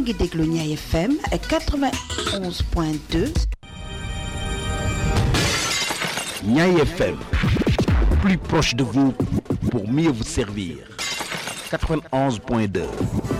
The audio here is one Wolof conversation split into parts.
ngi déglu Ñaay FM 91.2 Niaï FM, plus proche de vous pour mieux vous servir. 91.2.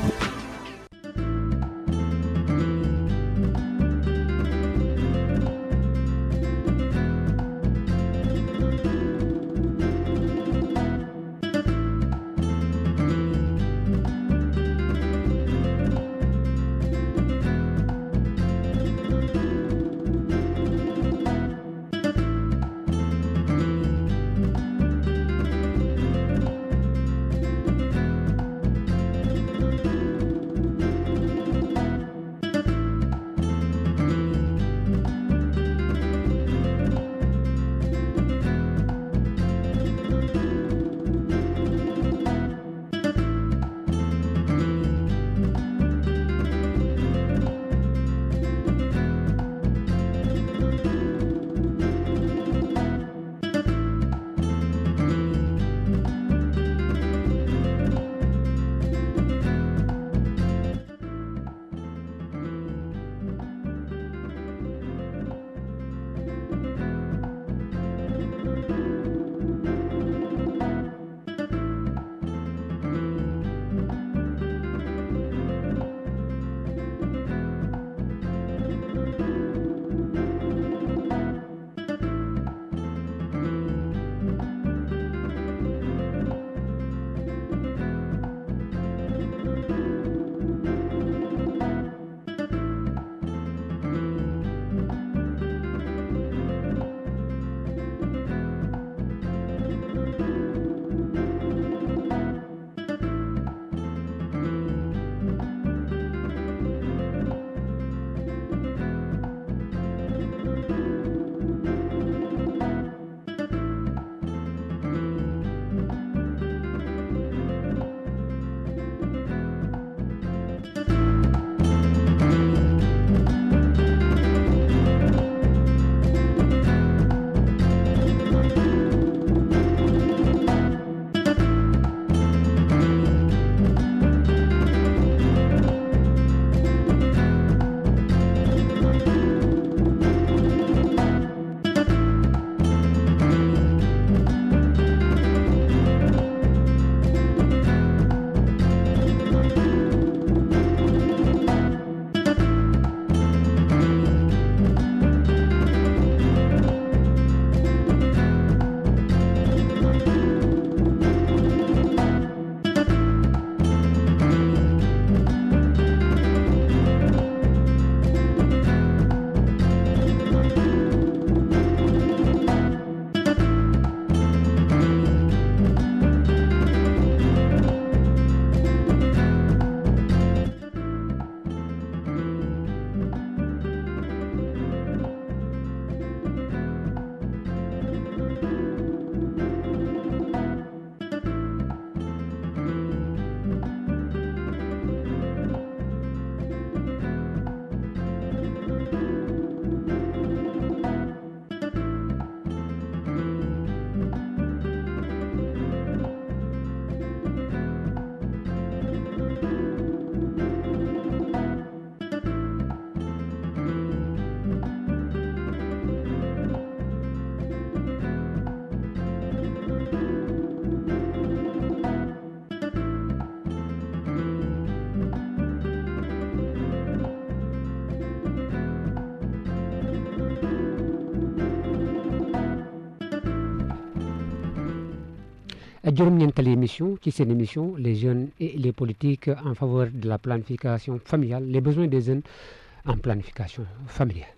juróom-ñeenteelu émission ci seen émission les jeunes et les politiques en faveur de la planification familiale les besoins des jeunes en planification familiale.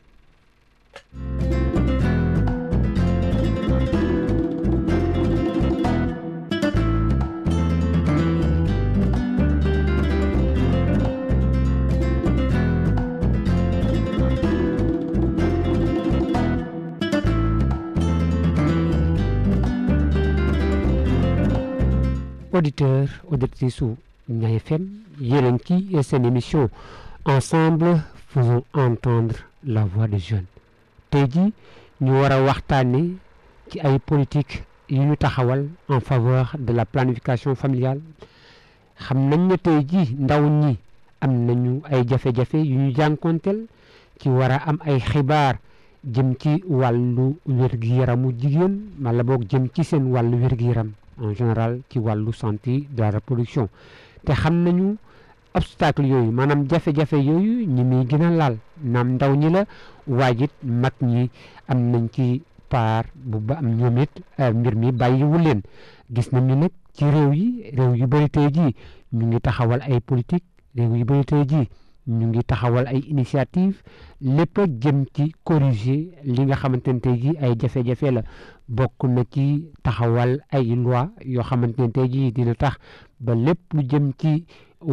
auditeurs auditrices su Niayes FM yéen ci seen émission ensemble faisons entendre la voix des jeunes tey jii ñu war a waxtaane ci ay politique yu ñu taxawal en faveur de la planification familiale xam nañ ne tey jii ndaw ñi am nañu ay jafe-jafe yu ñu jànkonteel ci war a am ay xibaar jëm ci wàllu wér-gu-yaramu jigéen wala boog jëm ci seen wàllu wér-gu-yaram en général ci wàllu santé de la reproduction te xam nañu obstacle yooyu maanaam jafe-jafe yooyu ñi muy gën a laal naam ndaw ñi la waajit mag ñi am nañ ci paar bu ba am ñoom it mbir mi bàyyiwu leen gis nañu nag ci réew yi réew yu bëri tey jii ñu ngi taxawal ay politique réew yu bëri tey jii ñu ngi taxawal ay initiative lépp a jëm ci corriger li nga xamante ne tey jii ay jafe-jafe la bokk na ci taxawal ay loi yoo xamante ne tey jii dina tax ba lépp lu jëm ci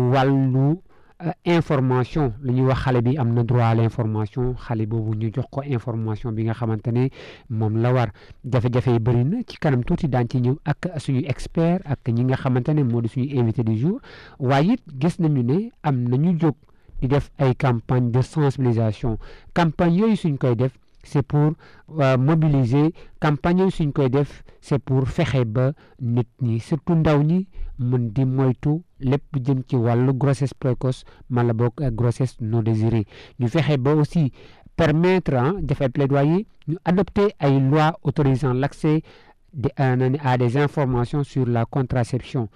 wàllu information lu ñuy wax xale bi am na droit à l'information xale boobu ñu jox ko information bi nga xamante ne moom la war jafe-jafe yi bëri na ci kanam tuuti daan ci ñëw ak suñu expert ak ñi nga xamante ne moo di suñu invité du jour waaye it gis nañu ne am nañu jóg di def ay campagne de sensibilisation campagne yooyu suñ koy def c'est pour mobiliser campagne yooyu suñ koy def c'est pour fexe ba nit ñi surtout ndaw ñi mën di moytu lépp jëm ci wàllu grossesse précoce mala boog grossesse non désirée ñu fexe ba aussi permettre ah def ay plaidoyer ñu adopter ay lois autorisant l'accès de à des informations sur la contraception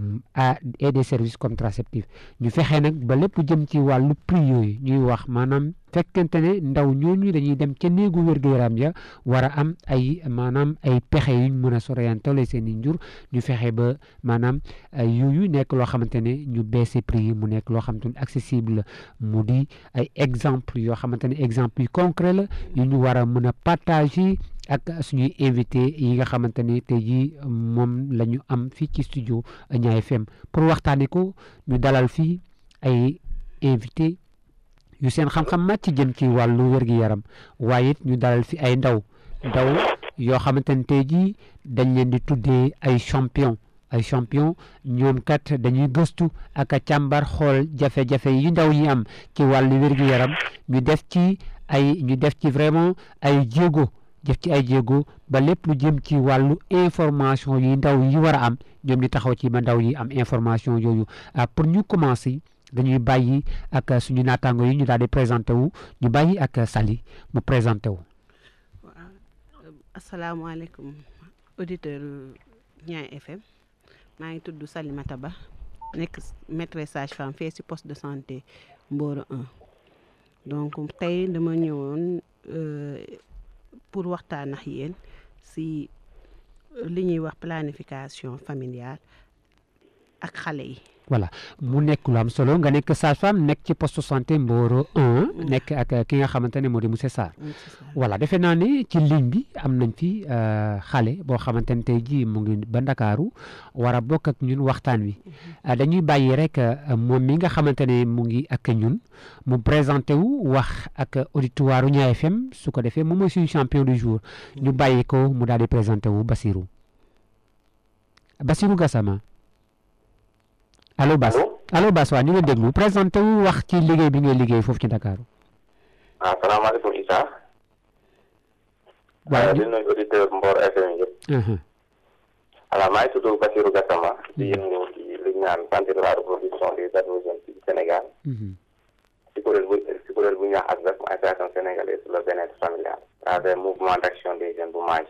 à et des services contraceptifs ñu fexe nag ba lépp jëm ci wàllu prix yooyu ñuy wax maanaam fekkente ne ndaw ñooñu dañuy dem ca néegu wér-gu-yaram ya war a am ay maanaam ay pexe yuñ mën a soriantale seen i njur ñu fexe ba maanaam yooyu nekk loo xamante ne ñu baisse prix yi mu nekk loo xamante ne accessible mu di ay exemple yoo xamante ne exemple yu concret la yu ñu war a mën a partager ak suñuy invité yi nga xamante ne tey jii moom la ñu am fii ci studio Niayes FM pour waxtaanee ko ñu dalal fii ay invité yu seen xam-xam màcc jëm ci wàllu wér-gi-yaram waaye it ñu dalal fi ay ndaw ndaw yoo xamante ne tey jii dañ leen di tuddee ay champion ay champion ñoom kat dañuy gëstu ak a càmbar xool jafe-jafe yi ndaw yi am ci wàllu wér-gi-yaram ñu def ci ay ñu def ci vraiment ay jéego jëf ci ay jéego ba lépp lu jëm ci wàllu information yi ndaw yi war a am ñoom di taxaw ci ba ndaw yi am information yooyu pour ñu commencer dañuy bàyyi ak suñu naataango yi ñu daal di présenté wu ñu bàyyi ak Sali mu présenté wu. waaw asalaamaaleykum auditeur Niayes FM maa ngi tudd Salimata Ba nekk maîtresse sage-femme fee ci poste de santé Mboro 1 donc tey dama ñëwoon. pour waxtaan ak yéen si li ñuy wax planification familiale ak xale yi. voilà mu nekk lu am solo nga nekk sage-femme nekk ci poste santé Mboro 1. nekk ak ki nga xamante ne moo di monsieur Sarr. voilà defe naa ne ci ligne bi am nañ fi xale boo xamante ne tey jii mu ngi ba Ndakaaru war a bokk ak ñun waxtaan wi. dañuy bàyyi rek moom mi nga xamante ne mu ngi ak ñun mu présenté wu wax ak auditoire Niayes FM su ko defee moom mooy suñu champion du jour ñu bàyyi ko mu daal di présenté wu Basirou Basirou Gassama. allo Bas allo Bas waa ñu ngi déglu présenté wu wax ci liggéey bi ngay liggéey foofu ci Dakar. ah salaamaaleykum Issa. waaw di nuyu auditeur Mbor FM yëpp. voilà maa ngi tudd Bassirou Gassama. di yëngu ci li ñu naan santé de la reproduction des adolescents ci Sénégal. ci kuréel bu ci kuréel bu ñu wax ASBEF mu association sénégalaise sur le bien-être familial. à travers mouvement d'action des jeunes bu MAJ.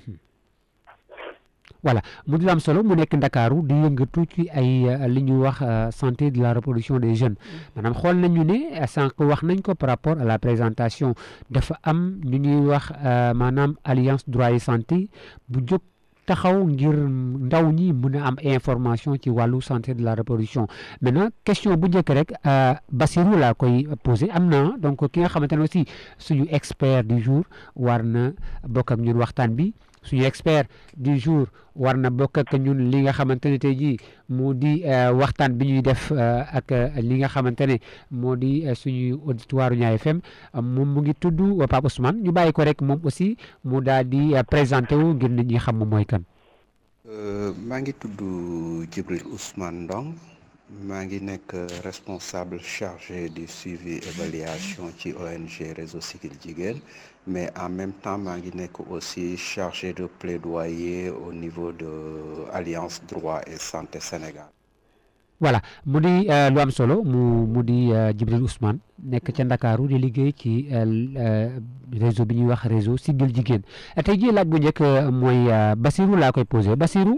voilà mu di am solo mu nekk ndakaaru di yëngatu ci ay li ñuy wax santé de la reproduction des jeunes maanaam xool nañu ne sànq wax nañ ko par rapport à la présentation dafa am ñu ñuy wax maanaam alliance droit et santé bu jóg taxaw ngir ndaw ñi mën a am information ci wàllu santé de la reproduction maintenant question bu njëkk rek Basirou laa koy posé am na donc ki nga xamante ne aussi suñu expert du jour war na bokk ak ñun waxtaan bi suñu expert du jour war na bokk ak ñun li nga xamante ne tey jii moo di waxtaan bi ñuy def ak li nga xamante ne moo di suñu auditoire Niayes FM moom mu ngi tudd Pape Ousmane ñu bàyyi ko rek moom aussi mu daal di présenté wu ngir nit ñi xam moom mooy kan. maa ngi tudd Djibril Ousmane Ndong maa ngi nekk responsable chargé du suivi évaluation ci ONG Réseau Siggil Jigéen mais en même temps maa ngi nekk aussi chargé de plaidoyer au niveau de Alliance Droit et Santé Sénégal. voilà mu di lu am solo mu mu di Djibril Ousmane nekk ca Ndakaaru di liggéey ci réseau bi ñuy wax réseau Siggil Jigéen tey jii laaj bu njëkk mooy Basirou laa koy posé Basirou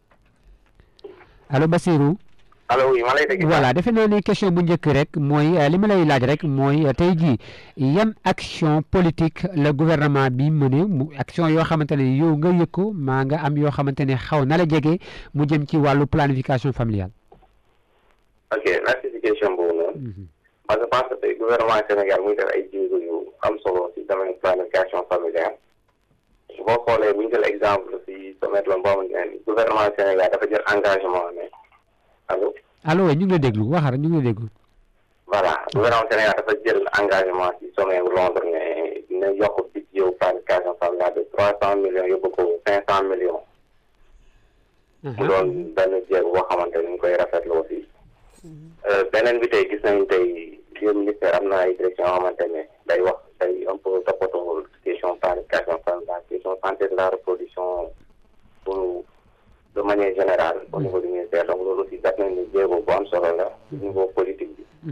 allo Basirou. allo oui ma lay dégg. voilà defe naa ni question bu njëkk rek mooy li ma lay laaj rek mooy tey jii yan action politique la gouvernement bi mëne mu action yoo xamante ne yow nga yëg ko maa nga am yoo xamante ne xaw na la jege mu jëm ci wàllu planification familiale. ok merci si question boobu noonu. parce que pense que tey gouvernement Sénégal muy def ay jéego yu am solo si domaine planification familiale. boo xoolee bu ñu jël exemple si sommet la boo xamante ne gouvernement Sénégal dafa jël engagement ne allo. allo ñu ngi lay déglu waxal ñu ngi lay déglu. voilà gouvernement Sénégal dafa jël engagement si sommet wu Londres ne dina yokk budget planification familiale de trois cent millions yóbbu ko cinq cent millions. mu doon benn jéego boo xamante ni ñu koy rafetlu aussi. beneen bi tey gis nañu tey biir ministère am na ay direction yoo xamante ne day wax day un peu toppatoo question planification familiale question santé de la reproduction pour de manière générale au niveau du ministère donc loolu aussi def nañu jéego bu am solo la au niveau politique bi.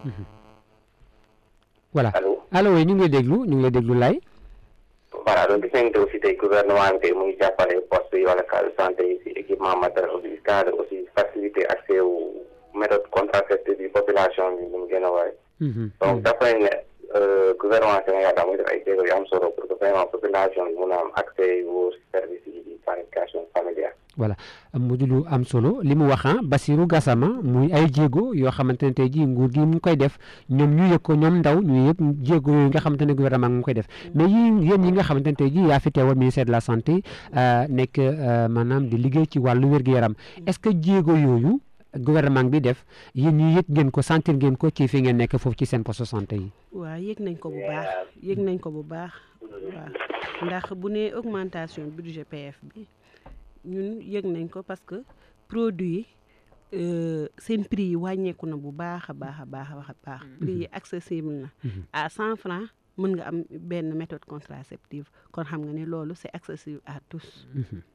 voilà allo allo oui ñu ngi lay déglu ñu ngi lay déglu lay. voilà donc gis nañu te aussi tey gouvernement bi tey mu ngi jàppale poste yi wala cadre santé yi si équipement matériel aussi cadre aussi faciliter accès aux méthode contraceptive bi population bi mu gën a waay donc dafa nañ ne gouvernement Sénégal daa muy def ay jéego yu am solo pour que vraiment population bi mun a am accès aux services yi di planification familiale voilà mu di lu am solo li mu wax Basirou Gassama muy ay jéego yoo xamante ne tey jii nguur gi mu ngi koy def ñoom ñu yëg ko ñoom ndaw ñu yëpp jéego yooyu nga xamante ne gouvernement mu ngi koy def mais yi yéen ñi nga xamante ne tey jii yaa fi teewal ministère de la santé nekk maanaam di liggéey ci wàllu wér-gu-yaram est-ce que jéego yooyu gouvernement bi def yéen ñu yëg ngeen ko sentir ngeen ko ci fi ngeen nekk foofu ci seen poste santé yi. waaw yëg nañ ko bu baax yëg nañ ko bu baax waaw ndax bu nee augmentation budget PF bi. ñun yëg nañ ko parce que produit yi seen prix yi wàññeeku na bu baax a baax a baax a baax prix yi accessible na à cent francs mën nga am benn méthode contraceptive kon xam nga ne loolu c'est accessible à tous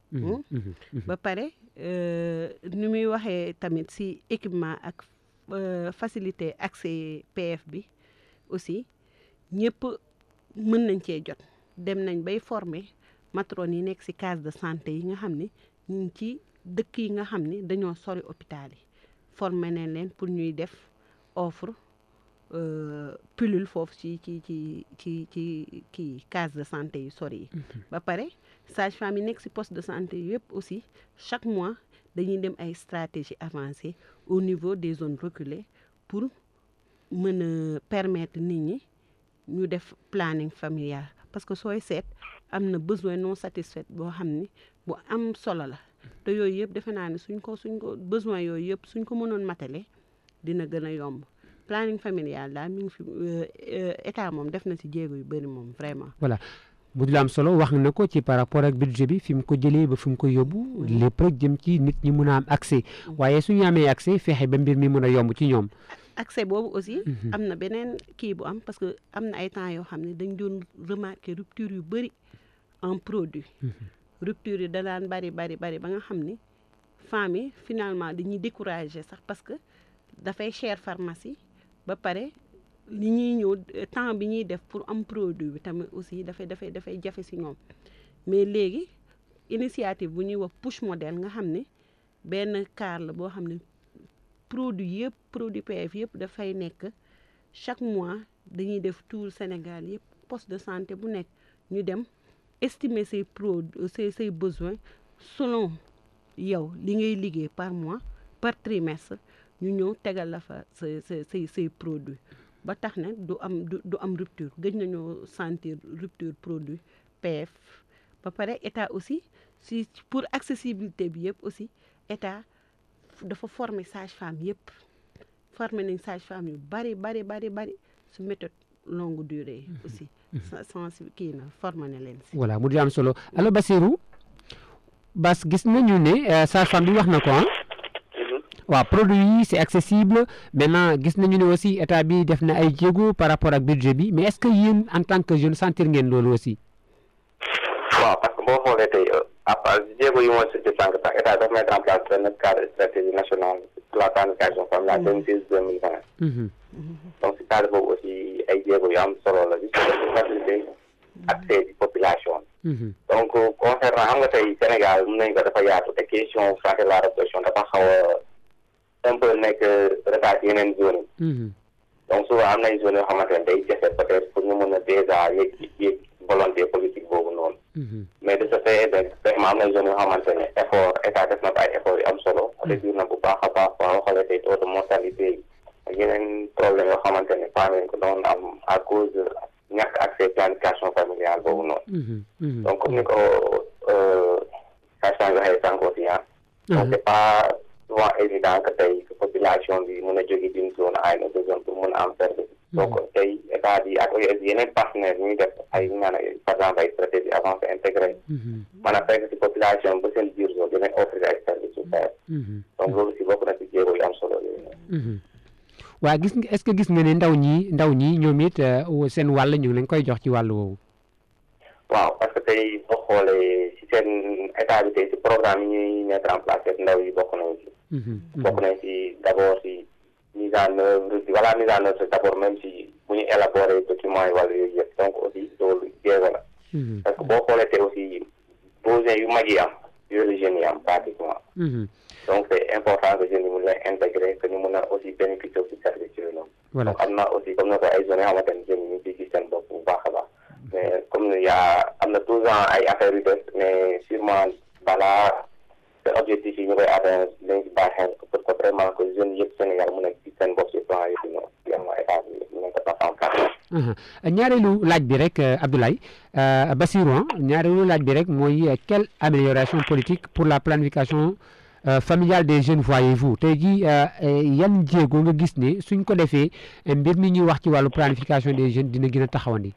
ba pare ni muy waxee tamit si équipement ak facilité accès PF bi aussi ñëpp mën nañ cee jot dem nañ bay former matrone yi nekk ci case de santé yi nga xam ne ñu ngi ci dëkk yi nga xam ne dañoo sori hôpital yi formé nañ leen pour ñuy def offre pilule foofu ci ci ci ci ci kii case de santé yu sori yi ba pare sage-femme yi nekk ci poste de santé yëpp aussi chaque mois dañuy dem ay stratégie avancée au niveau des zones reculées pour mën a permettre nit ñi ñu def planning familial parce que sooy seet am na besoin non satisfait boo xam ni bu am solo la te yooyu yëpp defe naa ne suñ ko suñ ko besoin yooyu yëpp suñ ko mënoon matale dina gën a yomb planning familial daal mi ngi fi état moom def na ci jéego yu bëri moom vraiment. voilà bu dul am solo wax na ko ci par rapport ak budget bi fi mu ko jëlee ba fi mu ko yóbbu lépp rek jëm ci nit ñi mun a am accès waaye suñu amee accès fexe ba mbir mi mun a yomb ci ñoom. accès boobu aussi am na beneen kii bu am parce que am na ay temps yoo xam ne dañ doon remarquer rupture yu bëri en produit rupture yi da daan bari bari bari ba nga xam ni femmes yi finalement dañuy décourager sax parce que dafay cher pharmacie ba pare li ñuy ñëw temps bi ñuy def pour am produit bi tamit aussi dafay dafay dafay jafe si ñoom mais léegi initiative bu ñuy wax push modèle nga xam ne benn car la boo xam ne produit yëpp produit PF yëpp dafay nekk chaque mois dañuy def tour Sénégal yëpp poste de santé bu nekk ñu dem estimer say pro say say besoins selon yow li ngay liggéey par mois par trimestre ñu ñëw tegal la fa sa sa say say produit ba tax ne du am du am rupture gëj nañoo sentir rupture produit PF ba pare état aussi si pour accessibilité bi yëpp aussi état dafa former sage-femme yëpp former nañ sage-femme yu bari bari bari bari su méthode longue durée aussi sens kii na former na leen si voilà mu di am solo allo Basirou Bas gis nañu ne sage-femme bi wax na ko ah waaw produit yi c'est accessible maintenant gis nañu ne aussi état bi def na ay jéego par rapport ak budget bi mais est-ce que yéen en tant que jeune sentir ngeen loolu aussi waaw parce que boo xoolee tey à part jéego yi mooy surtout sànq sax état dafa mettre en place benn cadre stratégie nationale pour la planification familiale deux mille seize deux mille vingt donc si cadre boobu aussi ay jéego yu am solo la di faciliter accès di population donc concernant xam nga tey Sénégal mun nañ ko dafa yaatu te question santé de la reproduction dafa xaw a un peu nekk retard yeneen zone yi donc souvent am nay zone yoo xamante ne day jafe peut-être pour ñu mën a déjà yëg yëg volonté politique boobu noonu mais de ce fait de vraiment am na zone yoo xamante ne effort état def na ko ay effort yu am solo réduire na bu baax a baax boo xoolee tey taux de mortalité yi ak yeneen problème yoo xamante ne faa nañ ko doon am à cause de ñàkk accès planification familiale boobu noonu donc comme ni ko sage-femme waxee sànq aussi ah donc c'est pas souvent évident que tey population bi mën a jóge d'une zone à une autre zone pour mën a am service donc tey état bi ak yeneen partenaires ñuy def ay naan par exemple ay stratégie avancée intégrée mën a fekk si population ba seen biir zone dinañ offrir ay services su faire donc loolu si bokk na si jéego yu am solo yooyu waa gis nga est-ce que gis nga ne ndaw ñi ndaw ñi ñoom it seen wàll ñu ngi leen koy jox ci wàll woowu waaw parce que tey boo xoolee si seen état bi tey si programme yi ñuy mettre en place ndaw yi bokk nañ si bokk nañ si d'abord si mise en œuvre voilà mise en œuvre d'abord même si bu ñu élaborer documents yi wala yooyu yëpp donc aussi loolu jéego la parce que boo xoolee te aussi besoin yu mag yi am yooyu la jeunes yi am pratiquement donc c'est important que jeunes yi mun leen intégrer que ñu mun a aussi bénéficier aussi service yooyu noonu donc am na aussi comme na ko ay zones yoo xamante ne jeunes yi ñu ngi gis seen bopp bu baax a baax mais comme y a am na toujours ay affaires yu des mais sûrement balaa seen objectif yi ñu koy atteindre dañ si baax xel pour que vraiment que jeunes yëpp Sénégal mun a gis seen bopp si plan yooyu noonu vraiment état bi nañ ko tax en place ñaareelu laaj bi rek Abdoulaye Bassirou ñaareelu laaj bi rek mooy quelle amélioration politique pour la planification familiale des jeunes voyez-vous tey jii yan jéego nga gis ne suñ ko defee mbir mi ñuy wax ci wàllu planification des jeunes dina gën a taxawandi.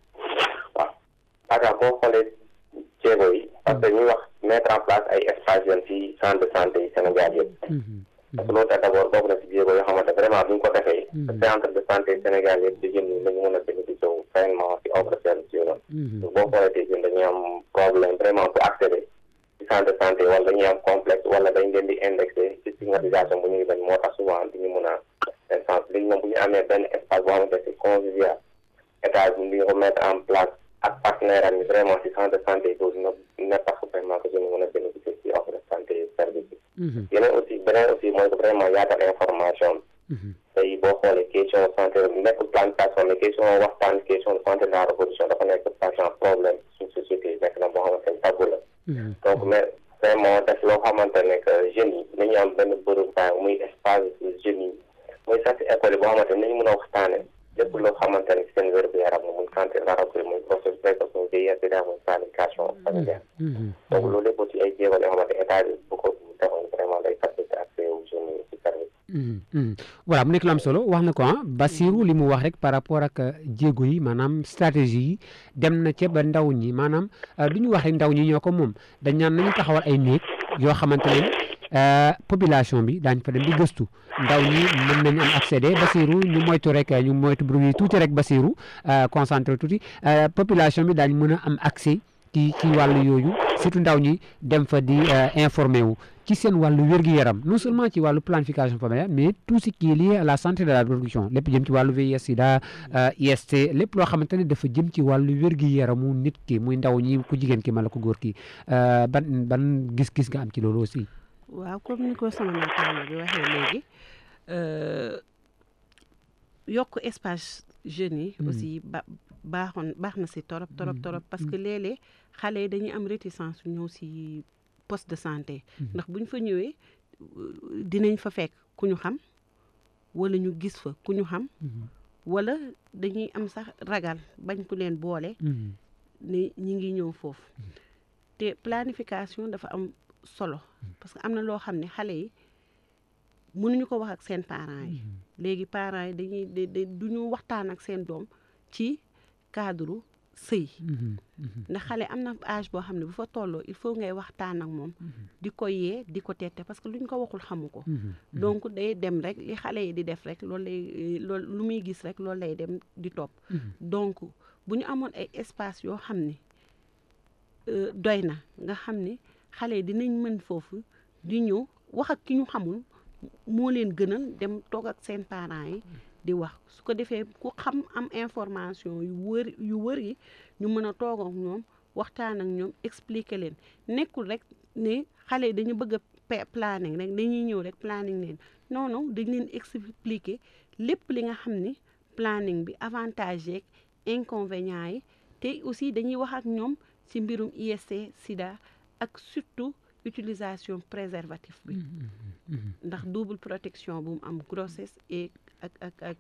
waaw parce boo xoolee jéego yi parce que ñuy wax mettre en place ay espaces jeunes ci centre de santé yi Sénégal yëpp. parce que loolu tax d'abord bokk na si jéego yoo xamante vraiment bu ñu ko defee. centre de santé Sénégal yëpp di jeunes yi dañu mën a bénéficier wu vraiment si offre service yooyu noonu. boo xoolee tey jeunes dañuy am problème vraiment pour accéder ci centre de santé wala dañuy am complexe wala dañ leen di indexé ci stigmatisation bu ñuy bañ moo tax souvent du ñu mën a sens léegi moom bu ñu amee benn espace boo xamante c'est convivial état bi di ko mettre en place ak partenaire am vraiment si centre de santé boobu dina dina tax vraiment que jeunes yi mën a bénéficier ci offre de santé service yi yeneen aussi beneen aussi mooy que vraiment yaatal information tey boo xoolee question santé nekkul planification mais question waxtaan question de santé de la reproduction dafa nekk patient problème suñ société nekk na boo xamante ne tabou la donc mais vraiment def loo xamante ne que jeunes yi nañu am benn bërëb temps muy espace jeunes yi muy sax si école yi boo xamante ne nañu mën a waxtaane lépp loo xamante ne seen wér gu yaram muy santé de la reproduction muy processus précoce muy VIH sida muy planification familiale donc loolu lépp aussi ay jéego yoo xamante état bi bu ko defoon vraiment day faciliter accès aux jeunes yi ci service voilà mu nekk lu am solo wax na ko ah Bassirou li mu wax rek par rapport ak jéego yi maanaam stratégie yi dem na ca ba ndaw ñi maanaam du ñu wax rek ndaw ñi ñoo ko moom dañ naan nañu taxawal ay néeg yoo xamante ne population bi daañ fa dem di gëstu ndaw ñi mën nañu am accéder Bassirou ñu moytu rek ñu moytu bruit yi tuuti rek Bassirou concentré tuuti population bi daañ mën a am accès ci ci wàllu yooyu surtout ndaw ñi dem fa di informé wu ci seen wàllu wér-gu-yaram non seulement ci wàllu planification familiale mais tout ce qui est lié à la santé de la reproduction lépp jëm ci wàllu VIH sida IST lépp loo xamante ne dafa jëm ci wàllu wér-gu-yaramu nit ki muy ndaw ñi ku jigéen ki mala ko góor ki ban ban gis-gis nga am ci loolu aussi waaw comme ni ko sama naataango bi waxee léegi yokk espace jeunes yi aussi ba baaxoon baax na si torop torop torop parce que léeg-léeg xale yi dañuy am réticence ñëw si poste de santé ndax bu ñu fa ñëwee dinañ fa fekk ku ñu xam wala ñu gis fa ku ñu xam wala dañuy am sax ragal bañ ku leen boole ne ñi ngi ñëw foofu te planification dafa am solo parce que am na loo xam ne xale yi mënuñu ko wax ak seen parents yi léegi parents yi dañuy da du ñu waxtaan ak seen doom ci cadre sëy ndax xale am na âge boo xam ne bu fa tolloo il faut ngay waxtaan ak moom di ko yee di ko tette parce que luñ ko waxul xamu ko donc day dem rek li xale yi di def rek loolu lay loolu lu muy gis rek loolu lay dem di topp donc bu ñu amoon ay espace yoo xam ne doy na nga xam ne xale yi dinañ mën foofu di ñëw wax ak ki ñu xamul moo leen gënal dem toog ak seen parents yi di wax su ko defee ku xam am information yu wër yu wër yi ñu mën a toog ak ñoom waxtaan ak ñoom expliquer leen nekkul rek ne xale yi dañu bëgg a planning rek dañuy ñëw rek planning leen non non dañ leen expliquer lépp li nga xam ni planning bi avantage yeeg inconvénients yi te aussi dañuy wax ak ñoom ci mbirum IST sida ak surtout utilisation préservatif bi ndax double protection bu mu am grossesse et ak ak ak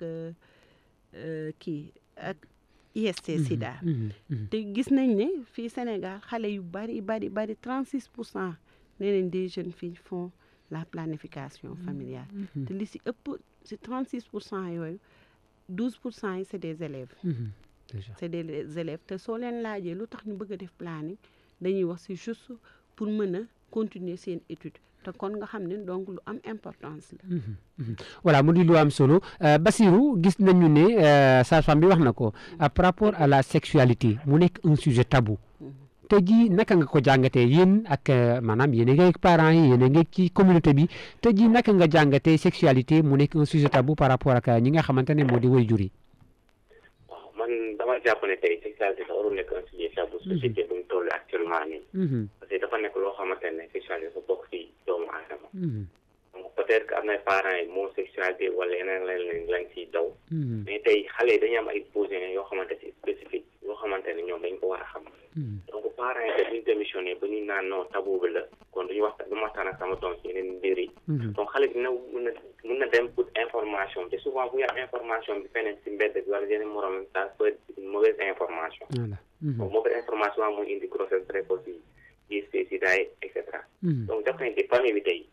kii ak IST sida te gis nañ ne fii Sénégal xale yu bari bari bari 36 pour cent nee nañ des jeunes filles font la planification familiale te li si ëpp si 36 pour cent yooyu 12 pour cent yi c'est des élèves c'est des élèves te soo leen laajee lu tax ñu bëgg a def planning dañuy wax c'est juste pour mën a continuer seen étude te kon nga xam ne donc lu am importance la. voilà mu di lu am solo Basirou gis nañu ne sage-femme bi wax na ko par rapport à la sexualité mu nekk un sujet tabou te ji naka nga ko jàngatee yéen ak maanaam yéen a ngi ak parents yi yéen a ngi ci communauté bi te ji naka nga jàngatee sexualité mu nekk un sujet tabou par rapport ak ñi nga xamante ne moo di waajur yi. waaw man dama jàpp ne tey sexualité dafa warul nekk un sujet tabou société bu ñu toll actuellement nii. parce que dafa nekk loo xamante ne sexualité dafa bokk ci doomu aadama. donc peut-être que am na parents yi moo sexualité wala yeneen lañ lañ ciy daw. mais tey xale yi dañuy am ay posé yoo xamante ci spécifique yoo xamante ne ñoom dañ ko war a xam. donc parents yi dañuy démissionné ba ñu naan non tabou bi la kon duñu waxtaan du ma waxtaan ak sama doom ci yeneen mbir yi. donc xale bi dina mun na mun na dem pour information te souvent bu ñu am information bi feneen ci mbedd bi wala yeneen morom ça peut être une mauvaise information. donc mauvaise information mooy indi grossesse précoce yi IST sida et cetera. donc def nañ ci famille bi tey.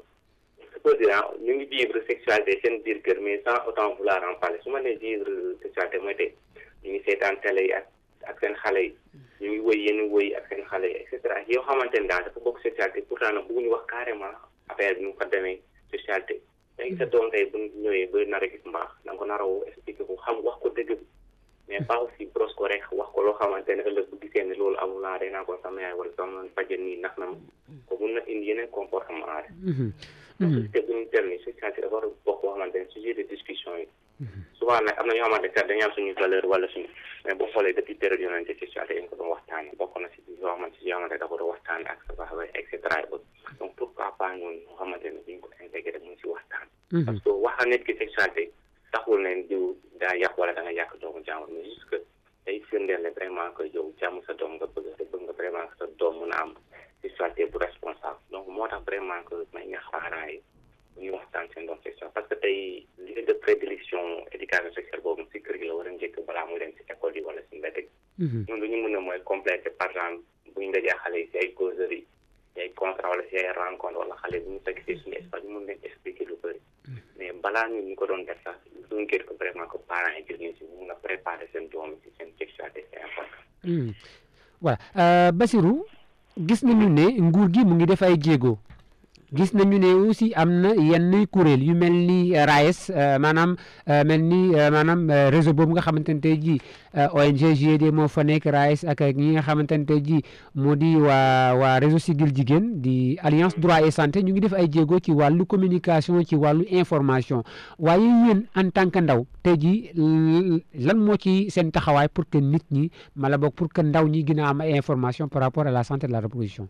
supposons ñu ngi vivre sexualité seen biir kër mais sans autant vouloir en parler su ma nee vivre sexualité mooy tey ñu ngi seetaan télé yi ak ak seen xale yi ñu ngi wëy yenn wëy ak seen xale yi et cetera yoo xamante ne daal dafa bokk sexualité pourtant nag bëgguñu wax carrément affaire bi nu ko demee sexualité léegi sa doom tey bu ñëwee ba nar a gis mbaax da nga ko nar a woo expliqué ko xam wax ko dëgg bi mais pas aussi brosse ko rek wax ko loo xamante ne ëllëg bu gisee ne loolu amul laa day naa ko sama yaay wala sama fajen nii nax na ma ko mun na indi yeneen comportement rek donc société bu ñu tel ni sexualité dafa war a bokk boo xamante ne sujet de discussion yi souvent nag am na ñoo xamante ne dañuy am suñu valeur wala suñu mais boo xoolee depuis période yonente sexualité dañ ko doon waxtaane bokk na si yoo xamante si yoo xamante dafa doon waxtaane ak sa baax et cetera donc pourquoi pas ñun ñoo xamante ne duñ ko intégré mun si waxtaan parce que wax nit ki sexualité taxul ne diw daa yàq wala da nga yàq doomu jàmbur mais juste que day firndeel ne vraiment que yow jàmm sa doom nga bëgg te bëgg nga vraiment que sa doom mun a am sexualité bu responsable donc moo tax vraiment que may nga parents yi bu ñuy waxtaan seen doom sexualité parce que tey lieu de prédilection éducation sexuelle boobu si kër gi la war a njëkk balaa muy dem si école yi wala si mbedd gi ñun lu ñu mën a mooy complété par exemple bu ñu dajee xale yi si ay causeries si ay contrat wala si ay rencontre wala xale bu ñu fekk si suñu espace ñu mun leen expliquer lu bëri mais balaa ñu ñu ko doon def sax duñ gën ko vraiment que parents yi jël ñu si mun a préparer seen doom si seen sexualité c'est important voilà Basirou gis nañu ne nguur gi mu ngi def ay jéego gis nañu ne aussi am na yenn kuréel yu mel ni RAES maanaam mel ni maanaam réseau boobu nga xamante ne tey jii ONG GIED moo fa nekk RAES ak ñi nga xamante ne tey jii moo di waa waa réseau Siggil Jigéen di alliance droit et santé ñu ngi def ay jéego ci wàllu communication ci wàllu information waaye yéen en tant que ndaw tey jii lan moo ci seen taxawaay pour que nit ñi mala boog pour que ndaw ñi gën a am ay information par rapport à la santé de la reproduction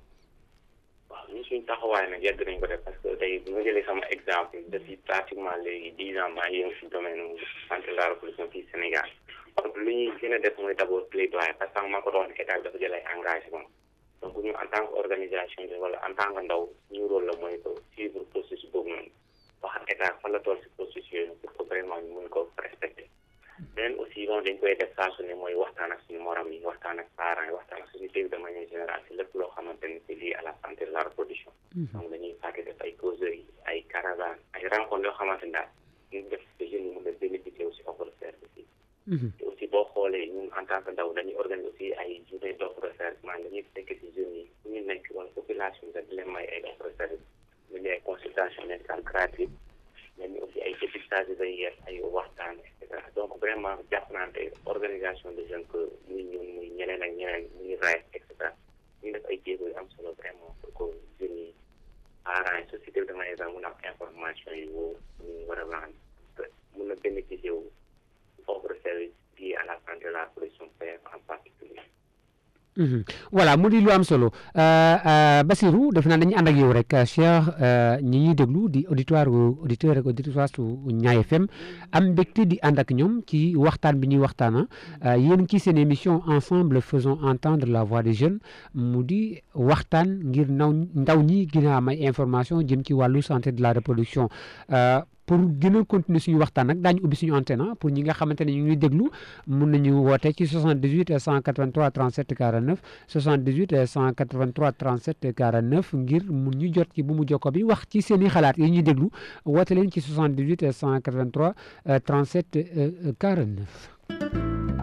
suñu taxawaay nag yàgg nañ ko def parce que tey bu ma jëlee sama exemple depuis pratiquement léegi dix ans maa ngi yëngu si domaine santé de la reproduction fii Sénégal donc lu ñuy gën a def mooy d' abord plaidoyer parce que maa ko doon état bi dafa jël ay engagement donc ñu en tant que organisation bi wala en tant que ndaw ñu rôle la mooy que suivre processus boobu noonu wax ak état fan la toll si processus yooyu pour que vraiment ñu mun ko respecter beneen aussi moom dañ koy def saa su ne mooy waxtaan ak suñu morom yi waxtaan ak parents yi waxtaan ak société bi de manière générale si lépp loo xamante ne c'est lié à la santé de la reproduction donc dañuy fàtte def ay causeries ay caravanes ay rencontres yoo xamante ne daal ñu def que jeunes yi mun a bénéficier aussi offre de service yi te aussi boo xoolee ñun en tant que ndaw dañuy organiser aussi ay journée d' offre de service maanaam dañuy fekk si jeunes yi fu ñu nekk wala population bi di leen may ay offre de service ñu ne ay consultation médicale gratuite mais ñu aussi ay dépistage de VIH ay waxtaan et cetera donc vraiment jàpp naa ne organisation de jeunes que muy ñun muy ñeneen ak ñeneen muy RAES et cetera ay jéego yu am solo vraiment pour que jeunes yi parents yi société bi de manière mun a am information yi wóor ñu war a rendre mun a bénéficier wu offre service lié à la santé de la production PF en particulier voilà mu di lu am solo Basirou def naa dañuy ànd ak yow rek Cheikh ñi ñuy déglu di auditoire auditeur ak auditoire su Ñaay FM am mbégte di ànd ak ñoom ci waxtaan bi ñuy waxtaana yéen ci seen émission ensemble faisons entendre la voix des jeunes mu di waxtaan ngir naw ndaw ñi gën a am ay information jëm ci wàllu santé de la reproduction pour gën a continuer suñu waxtaan nag daañu ubbi suñu antenne pour ñi nga xamante ne ñu ngi déglu mun nañu woote ci 78 183 37 49 78 183 37 49 ngir mun ñu jot ci bu mu jokko bi wax ci seen i xalaat yi ñuy déglu woote leen ci 78 183 37 49.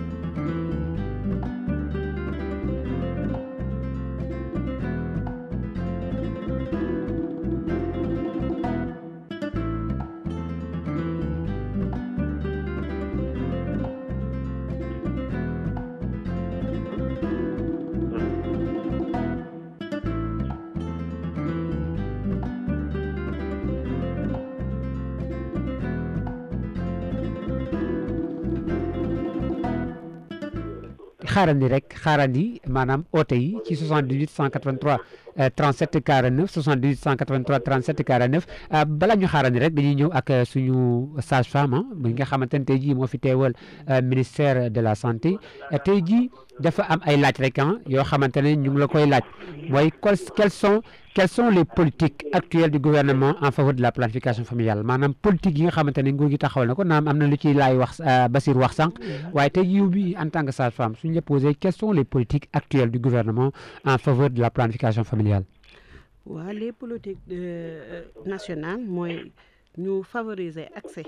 xaarandi rek xaarandi maanaam oote yi ci 78 183 37 49 78 183 37 49 bala ñu xaarandi rek dañuy ñëw ak suñu sage femme bi nga xamante ne tey jii moo fi teewal ministère de la santé tey jii dafa am ay laaj rek ah yoo xamante ne ñu ngi la koy laaj mooy quels sont quelles sont les politiques actuelles du gouvernement en faveur de la planification familiale maanaam politique yi nga xamante ne nguur gi taxawal na ko naam am na lu ciy laay wax Basir wax sànq waaye tey yiw bi en tant que sage femme suñu la posé quelles sont les politiques actuelles du gouvernement en faveur de la planification familiale waaw les politiques nationales mooy ñu favoriser accès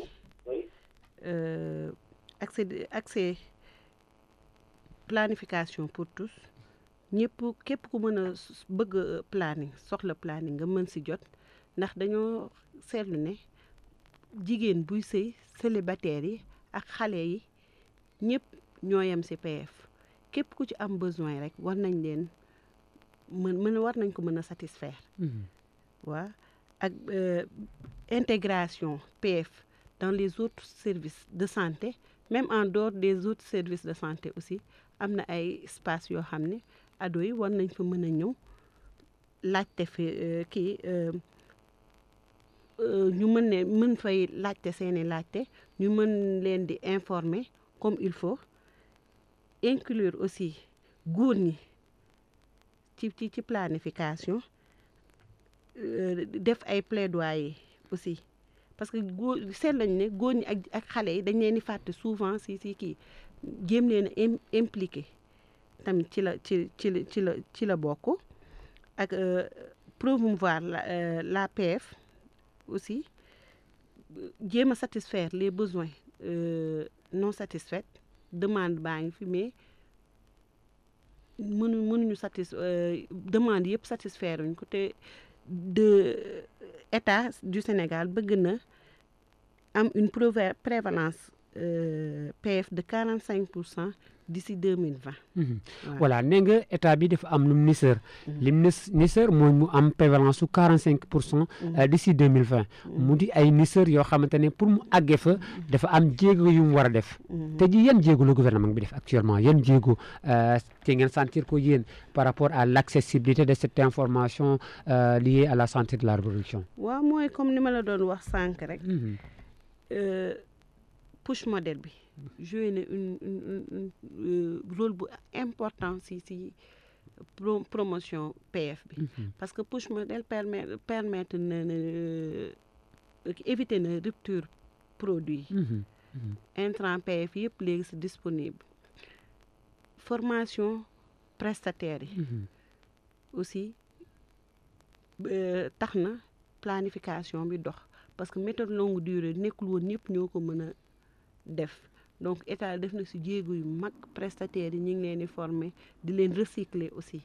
accès accès planification pour tous ñëpp képp ku mën a bëgg planning soxla planning nga mën si jot ndax dañoo seetlu ne jigéen buy sëy célibataire yi ak xale yi ñëpp ñoo yem si PF képp ku ci am besoin rek war nañ leen mën mën war nañ ko mën a satisfaire waa ak intégration PF dans les autres services de santé même en dehors des autres services de santé aussi am na ay espace yoo xam ne ado yi war nañ fa mën a ñëw laajte fi kii ñu mën ne mën fay laajte seeni laajte ñu mën leen di informer comme il faut inclure aussi góor ñi ci ci ci planification def ay plaidoyer aussi parce que góor seet lañ ne góor ñi ak ak xale yi dañ leen di fàtte souvent si si kii jéem leen a impliqué tamit ci la ci ci la ci la ci la bokk ak promouvoir la la PF aussi jéem a satisfaire les besoins non satisfaits demande baa ngi fi mais mënu mënuñu satis demande yëpp satisfaire uñ ko te de état du Sénégal bëgg na am une prévalence PF de 45 pour cent d'ici 2020. voilà nee nga état bi dafa am lu mu niseur li mu niseur mooy mu am prévalence su 45 pour cent d'ici 2020 mu di ay niseur yoo xamante ne pour mu àggee fa dafa am jéego yu mu war a def te ji yan jéego la gouvernement bi def actuellement yan jéego te ngeen sentir ko yéen par rapport à l'accessibilité de cette information liée à la santé de la reproduction waaw mooy comme ni ma la doon wax sànq rek push modèle bi joué na une une rôle bu important si si promotion PF bi parce que push modèle permet permettre na na éviter na rupture produit intrant PF yëpp léegi c'est disponible formation prestataires yi aussi tax na planification bi dox parce que méthode longue durée nekkul woon ñëpp ñoo ko mën a def donc état def na si jéego yu mag prestataires yi ñu ngi leen di former di leen recycler aussi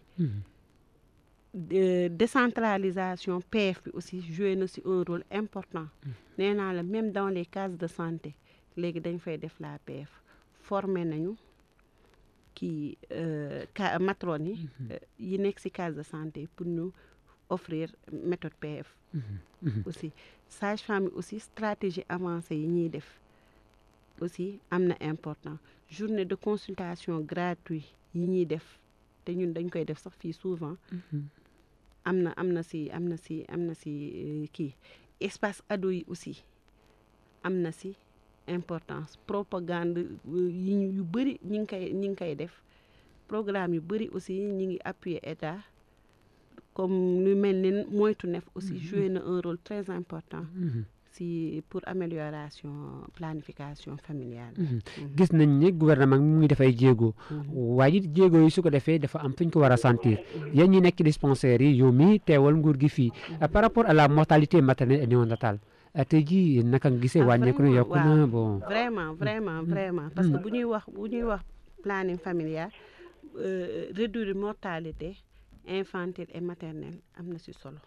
décentralisation PF bi aussi joué na si un rôle important nee naa la même dans les cases de santé léegi dañ fay def la PF former nañu kii ka matrone yi yi nekk ci case de santé pour ñu offrir méthode PF aussi sage-femme yi aussi stratégie avancée yi ñuy def aussi am na important journée de consultation gratuit yi ñuy def te ñun dañ koy def sax fii souvent am na am na ci am na ci am na ci kii espace ado yi aussi am na ci importance propagande yi yu bëri ñi ngi koy ñi ngi koy def programme yu bëri aussi ñi ngi appuyer état comme lu mel ni moytu nef aussi joué na un rôle très important si pour amélioration planification familiale gis nañ ne gouvernement mu ngi dafay jéego waaye it jéego yi su ko defee dafa am fu ñu ko war a sentir yéen ñi nekk dispensaires yi yow mi teewal nguur gi fii par rapport à la mortalité maternelle et néonatale tey jii naka nga gisee wàññeeku na yokku na bon vraiment vraiment vraiment parce que bu ñuy wax bu ñuy wax planning familial réduire mortalité infantile et maternelle am na ci solo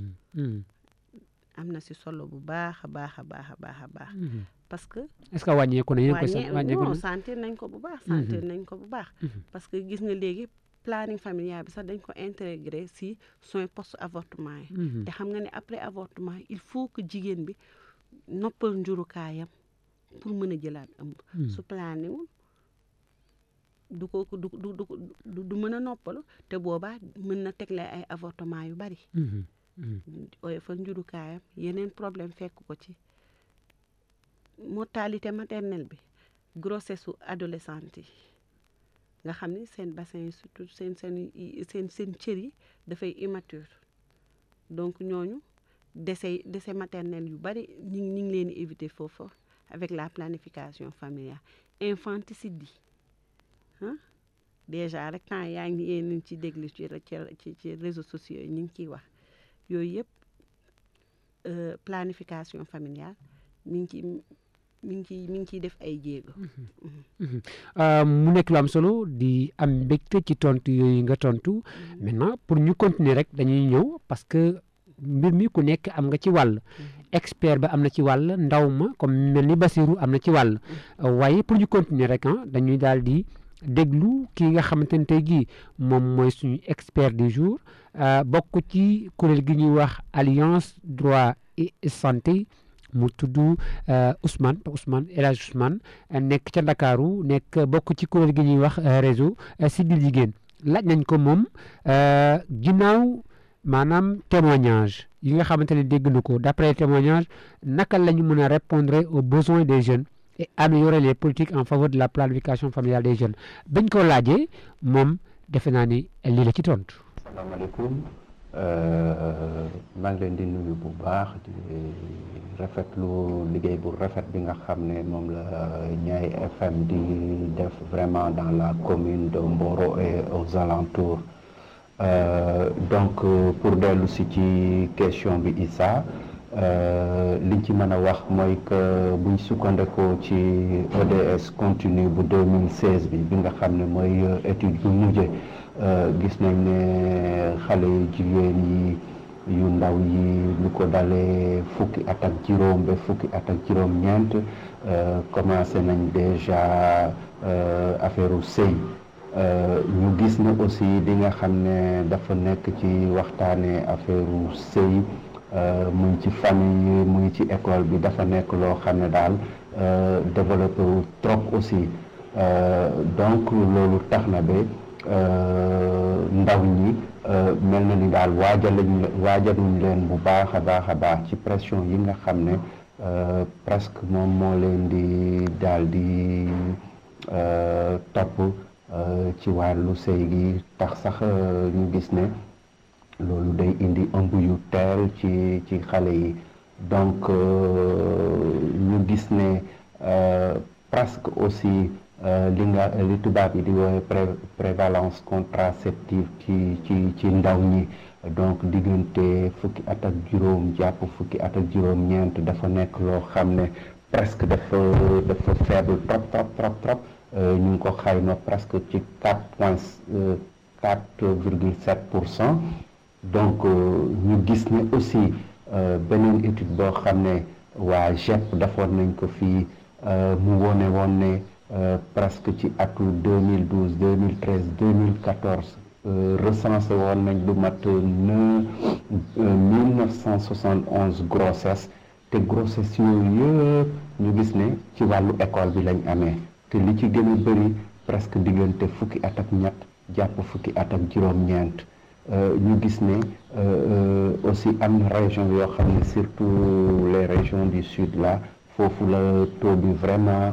am na ci solo bu baax a baax a baax a baax a baax parce que est-ce que wàññeeku na yéen ko wàññeeku non sentir nañ ko bu baax sentir nañ ko bu baax parce que gis nga léegi planning familial bi sax dañ ko intégré ci soins post avortement yi te xam nga ne après avortement il faut que jigéen bi noppal njurukaayam pour mën a jëlaat ëmb su planiwul du ko du du du du mën a noppalu te boobaa mën na tegle ay avortement yu bari oyofal njurukaayam yeneen problème fekk ko ci mortalité maternelle bi grossesse su adolescente yi nga xam ni seen bassin yi surtout seen seen seen seen cër yi dafay immature donc ñooñu décès décès maternel yu bari ñu ñu ngi leen di éviter foofu avec la planification familiale infanticide yi ah déjà rek temps yaa ngi yéen ci déglu ci ci ci réseaux sociaux yi ñu ngi ciy wax yooyu yëpp planification familiale mi ngi ci mi ngi ciy mi ngi ciy def ay jéego. mu nekk lu am solo di am mbégte ci tontu yooyu nga tontu maintenant pour ñu continuer rek dañuy ñëw parce que mbir mi ku nekk am nga ci wàll. expert ba am na ci wàll ndaw ma comme mel ni Basirou am na ci wàll waaye pour ñu continuer rek ah dañuy daal di. déglu kii nga xamante ne tey jii moom mooy suñu expert du jour bokk ci kuréel gi ñuy wax alliance droit et santé mu tudd Ousmane Ousmane El Hadj Ousmane nekk ca Ndakaaru nekk bokk ci kuréel gi ñuy wax réseau Siggil Jigéen laaj nañ ko moom ginnaaw maanaam témoignage yi nga xamante ne dégg na ko d'après témoignage naka la ñu mën a répondre aux besoins des jeunes et améliorer les politiques en faveur de la planification familiale des jeunes bañ ko laajee moom defe naa ni lii la ci tontu. asalaamaaleykum maa ngi leen di nuyu bu baax di rafetlu liggéey bu rafet bi nga xam ne moom la Niayes FM di def vraiment dans la commune de Mboro et aux alentours euh, donc pour dellu si ci question bi Issa. liñ ci mën a wax mooy que buñ sukkandekoo ci ODS continue bu 2016 bi bi nga xam ne mooy étude yu mujje gis nañ ne xale yu jigéen yi yu ndaw yi lu ko dalee fukki at ak juróom ba fukki at ak juróom ñeent commencé nañ déjà affaire u sëy ñu gis ne aussi li nga xam ne dafa nekk ci waxtaane affaire u sëy mu ngi ci famille mu ngi ci école bi dafa nekk loo xam ne daal développé wu trop aussi donc loolu tax na ba ndaw ñi mel na ni daal waajalañ waajaluñ leen bu baax a baax a baax ci pression yi nga xam ne presque moom moo leen di daal di topp ci wàllu sëy gi tax sax ñu gis ne loolu day indi ëmb yu teel ci ci xale yi donc ñu gis ne presque aussi li nga li tubaab yi di woowee prévalence contraceptive ci ci ci ndaw ñi donc diggante fukki at ak juróom jàpp fukki at ak juróom ñeent dafa nekk loo xam ne presque dafa dafa faible trop trop trop trop ñu ngi ko xayma presque ci quatre point quatre virgule sept pour cent donc ñu gis ne aussi beneen étude boo xam ne waa GEP defoon nañ ko fii mu wone woon ne presque ci atu 2012 2013 2014 recensé woon nañ lu mat mille neuf cent soixante onze grossesse te grossesse yooyu yëpp ñu gis ne ci wàllu école bi lañ amee te li ci gën a bëri presque diggante fukki at ak ñett jàpp fukki at ak juróom-ñeent ñu gis ne aussi am na région yoo xam ne surtout les régions du sud là foofu la taux bi vraiment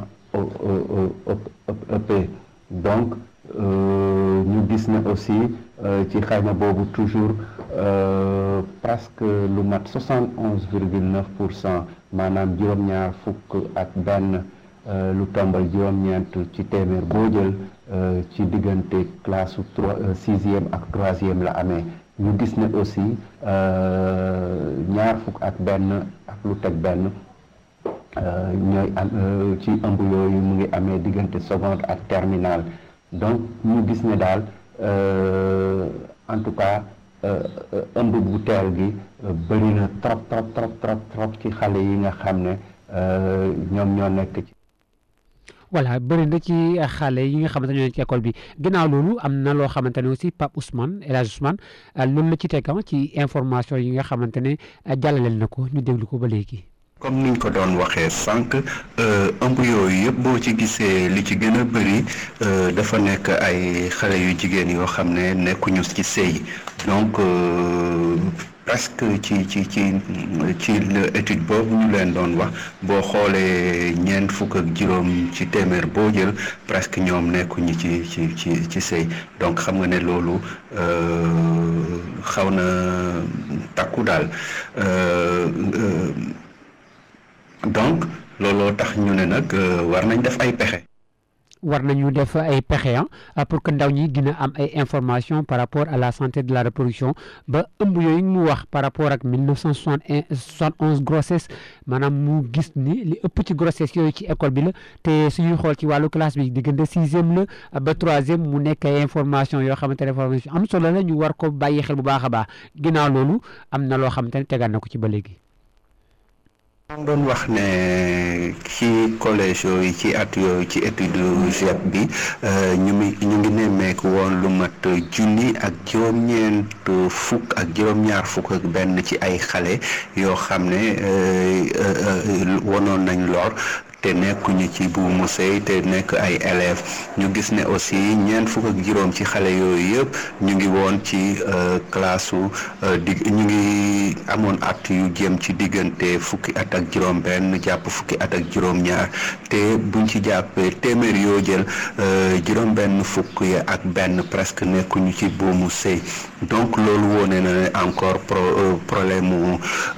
ëppee donc ñu gis ne aussi ci xayma boobu toujours presque lu mat soixante onze virgule neuf pour cent maanaam juróom-ñaar fukk ak benn lu tombal juróom-ñeent ci téeméer boo jël ci diggante classe trois sixième ak troisième la amee ñu gis ne aussi ñaar fukk ak benn ak lu teg benn ñooy am ci ëmb yooyu mu ngi amee diggante seconde ak terminale donc ñu gis ne daal en tout cas ëmb bu teel gi bëri na trop trop trop trop trop ci xale yi nga xam ne ñoom ñoo nekk ci. voilà bëri na ci xale yi nga xamante ne ñoo ci école bi ginnaaw loolu am na loo xamante ne aussi Pape Ousmane El Hadj Ousmane loolu la ci teg ci information yi nga xamante ne jàllaleel na ko ñu déglu ko ba léegi. comme niñ ko doon waxee sànq ëmb yooyu yëpp boo ci gisee li ci gën a bëri dafa nekk ay xale yu jigéen yoo xam ne nekkuñu ci sëy donc presque ci ci ci ci étude boobu ñu leen doon wax boo xoolee ñeent fukk ak juróom ci téeméer boo jël presque ñoom nekkuñu ci ci ci ci sëy donc xam nga ne loolu xaw na takku daal donc looloo tax ñu ne nag war nañ def ay pexe. war nañu def ay pexe pour que ndaw ñi dina am ay information par rapport à la santé de la reproduction ba ëmb yooyu mu wax par rapport ak mille neuf cent soixante onze grossesse maanaam mu gis ni li ëpp ci grossesse yooyu ci école bi la te suñuy xool ci wàllu classe bi diggante sixième la ba troisième mu nekk ay information yoo xamante ne information am solo la ñu war ko bàyyi xel bu baax a baax ginnaaw loolu am na loo xamante ne tegaat na ko ci ba léegi. maa doon wax ne ci collège yooyu ci at yooyu ci étude GEP bi ñu ngi ñu ngi nemmeeku woon lu mat junni ak juróom-ñeent fukk ak juróom-ñaar fukk ak benn ci ay xale yoo xam ne wonoon nañ lor te nekkuñu ci buumu sëy te nekk ay élèves ñu gis ne aussi ñeent fukk ak juróom ci xale yooyu yëpp ñu ngi woon ci classe su di ñu ngi amoon at yu jëm ci diggante fukki at ak juróom benn jàpp fukki at ak juróom ñaar te buñ ci jàppee téeméer yoo jël juróom benn fukk ya ak benn presque nekkuñu ci buumu sëy donc loolu wone na ne encore pro problème mu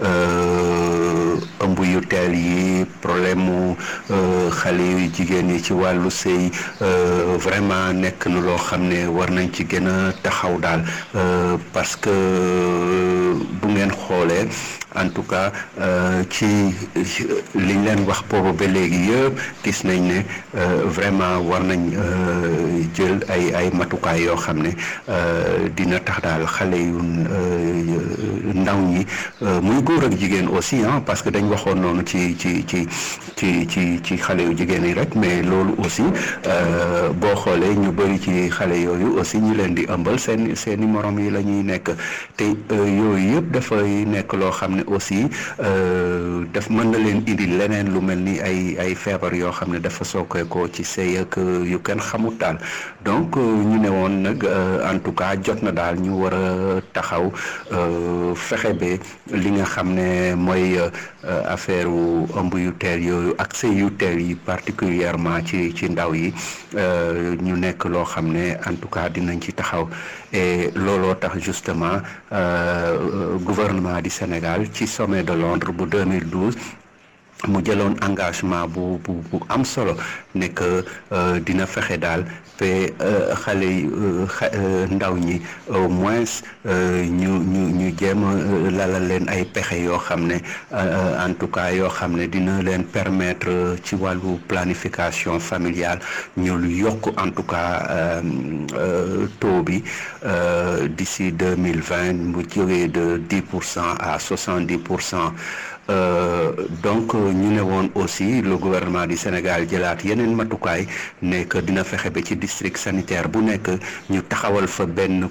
ëmb yu teel yi problème mu xale yu jigéen yi ci wàllu sëy vraiment nekk na loo xam ne war nañ ci gën a taxaw daal parce que bu ngeen xoolee en tout cas ci liñ leen wax boobu ba léegi yëpp gis nañ ne vraiment war nañ jël ay ay matukaay yoo xam ne dina tax daal xale yu ndaw ñi muy góor ak jigéen aussi ah parce que dañ waxoon noonu ci ci ci ci ci ci xale yu jigéen yi rek mais loolu aussi boo xoolee ñu bëri ci xale yooyu aussi ñi leen di ëmbal seen seen i morom yi la ñuy nekk te yooyu yëpp dafay nekk loo xam ne aussi daf mën na leen indi leneen lu mel ni ay ay feebar yoo xam ne dafa sookeekoo ci sëy ak yu kenn xamut daal donc ñu ne woon nag en tout cas jot na daal ñu war a taxaw fexe ba li nga xam ne mooy affaire wu ëmb yu teel yooyu ak sëy yu teel yi particulièrement ci ci ndaw yi ñu nekk loo xam ne en tout cas dinañ ci taxaw et looloo tax justement gouvernement du Sénégal ci sommet de Londres bu 2012 mu jëloon engagement bu bu bu am solo ne que dina fexe daal te xale yi ndaw ñi au moins ñu ñu ñu jéem a lalal leen ay pexe yoo xam ne en tout cas yoo xam ne dina leen permettre ci wàllu planification familiale ñu yokk en tout cas taux bi d'ici deux mille vingt mu jógee de dix pour cent à soixante dix pour cent donc ñu ne woon aussi le gouvernement du Sénégal jëlaat yeneen matukaay ne que dina fexe ba ci district sanitaire bu nekk ñu taxawal fa benn